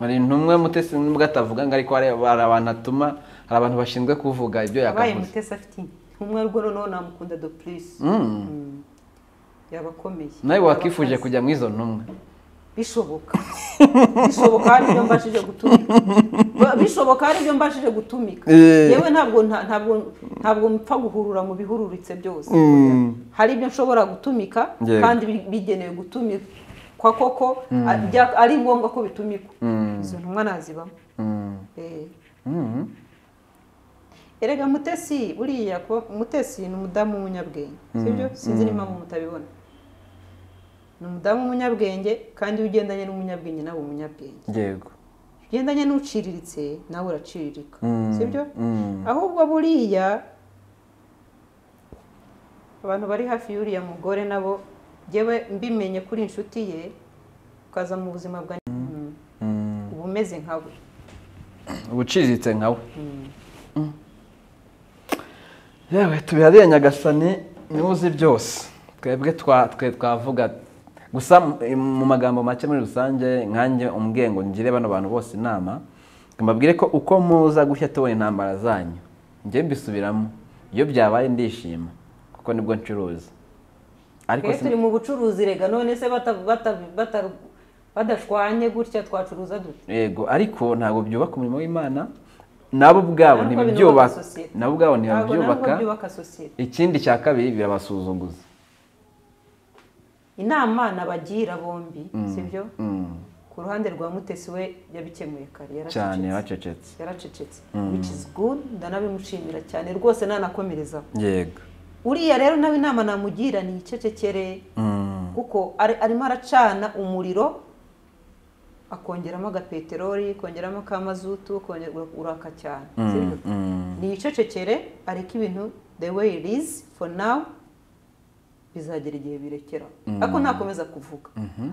hari intumwa mutesi nubwo atavuga ngo ariko hari hari abantu atuma hari abantu bashinzwe kuvuga ibyo abaye yakavuze mutesi afite umwe rwo noneho namukunda do purisi Mm. yabakomeye nawe wakifuje Yabakaze. kujya muri izo ntumwa bishoboka bishoboka hari ibyo mbashije gutumika Ba- bishoboka hari ibyo mbashije gutumika Eh. yewe ntabwo nta- ntabwo ntabwo mpfa guhurura mu bihururitse byose hari ibyo nshobora gutumika Yego. kandi bi- bigenewe gutumikwa koko a- bya- ari ngombwa ko bitumikwa izo ntumwa nazibamo Mm. Eh. Mm. erega mutesi buriya ko mutesi ni umudamu w'umunyabwenge sibyo sinzi n'impamvu mutabibona ni umudamu w'umunyabwenge kandi iyo ugendanye n'umunyabwenge nawe umunyabwenge yego ugendanye n'uciriritse nawe uraciririka Mm. sibyo Mm. ahubwo buriya abantu bari hafi y'uriya mugore nabo njyewe mbimenye kuri inshuti ye ukaza mu buzima bwa Mm. uba umeze nka we uba uciriritse nka we yewe tubiharire nyagasani niwe uzi byose twebwe twa- twe twavuga gusa mu- mu magambo make muri rusange nkanjye umwengo ngire bano bantu bose inama ngo mbabwire ko uko muza gushya tubona intambara zanyu njye mbisubiramo iyo byabaye ndishima kuko nibwo ncuruza ariko twe si- turi mu bucuruzi rega none se bata- bata- bata- badashwanye gutya twacuruza dute yego ariko ntabwo byubaka umurimo w'imana nabo ubwabo Ntabwo ntibibyubaka binubaka sosiyete. nabo ubwabo ntabwo nabwo ntibabyubaka byubaka sosiyete ikindi cya kabiri birabasuzuguza inama nabagira bombi sibyo Mm. ku ruhande rwa mutesi we yabikemuye kare cyane yaracecetse bacecetse yaracecetse which is good ndanabimushimira cyane rwose nanakomerezaho yego uriya rero nawe inama namugira ni icecekere Mm. kuko ari- arimo aracana umuriro akongeramo agapeteroli kongeramo akamazutu kongera uraka cyane sibyo? Mm. ni icecekere areke ibintu the way it is for now bizagera igihe birekera ariko ntakomeza kuvuga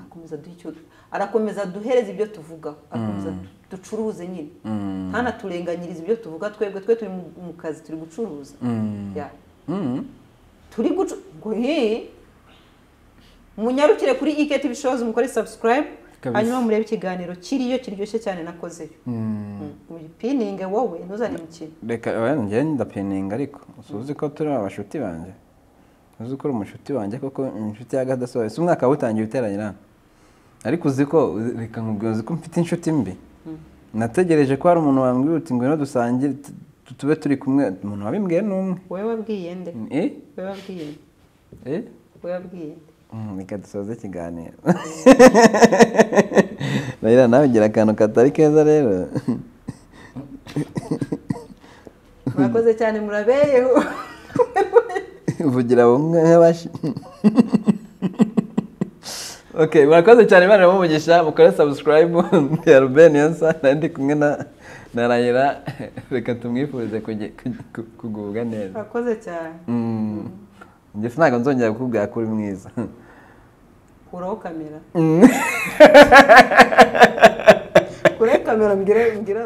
akomeza duhe icyo arakomeza duhereze ibyo tuvugaho arakomeza du- ducuruze nyine Mm. ntanaturenganyirize ibyo tuvuga twebwe twe turi mu- mu kazi turi gucuruza Mm. Yeah. Mm. turi gucu ngo he munyarukire kuri iketivi shows mukore subscribe Kabisa. hanyuma murebe ikiganiro kiriyo kiryoshye cyane nakozeyo Mm. uyipininge wowe ntuzane imikino reka oya, njye ndapeninga ariko usuzi ko turi abashuti banjye uzi ko uri umushuti wanjye koko inshuti y'agadasohotse umwaka wawutangiye uteranyira ariko uzi ko uzi- reka nkubwira uzi ko mfite inshuti mbi nategereje ko hari umuntu wambwira uti ngwino dusangire tu- tu- tube turi kumwe umuntu wabimbwiye ni umwe wowe wabwiye nde eh wowe wabwiye nde eh wowe wabwiye nde Mm, reka dusoze ikiganiro rero nawe ugira akantu katari keza rero murakoze cyane murabeyeho uvugira nk'abashi ok murakoze cyane imana imuvugisha mukore sabusikarayibu ya rubeni yonsa nandi kumwe na na rayira reka tumwifurize kugi- kugi- ku- kugubwa neza murakoze cyane Mm. njye sinabwo nzongera kukubwira ko uri mwiza kuraho kamera kuraho kamera mbwira mbwira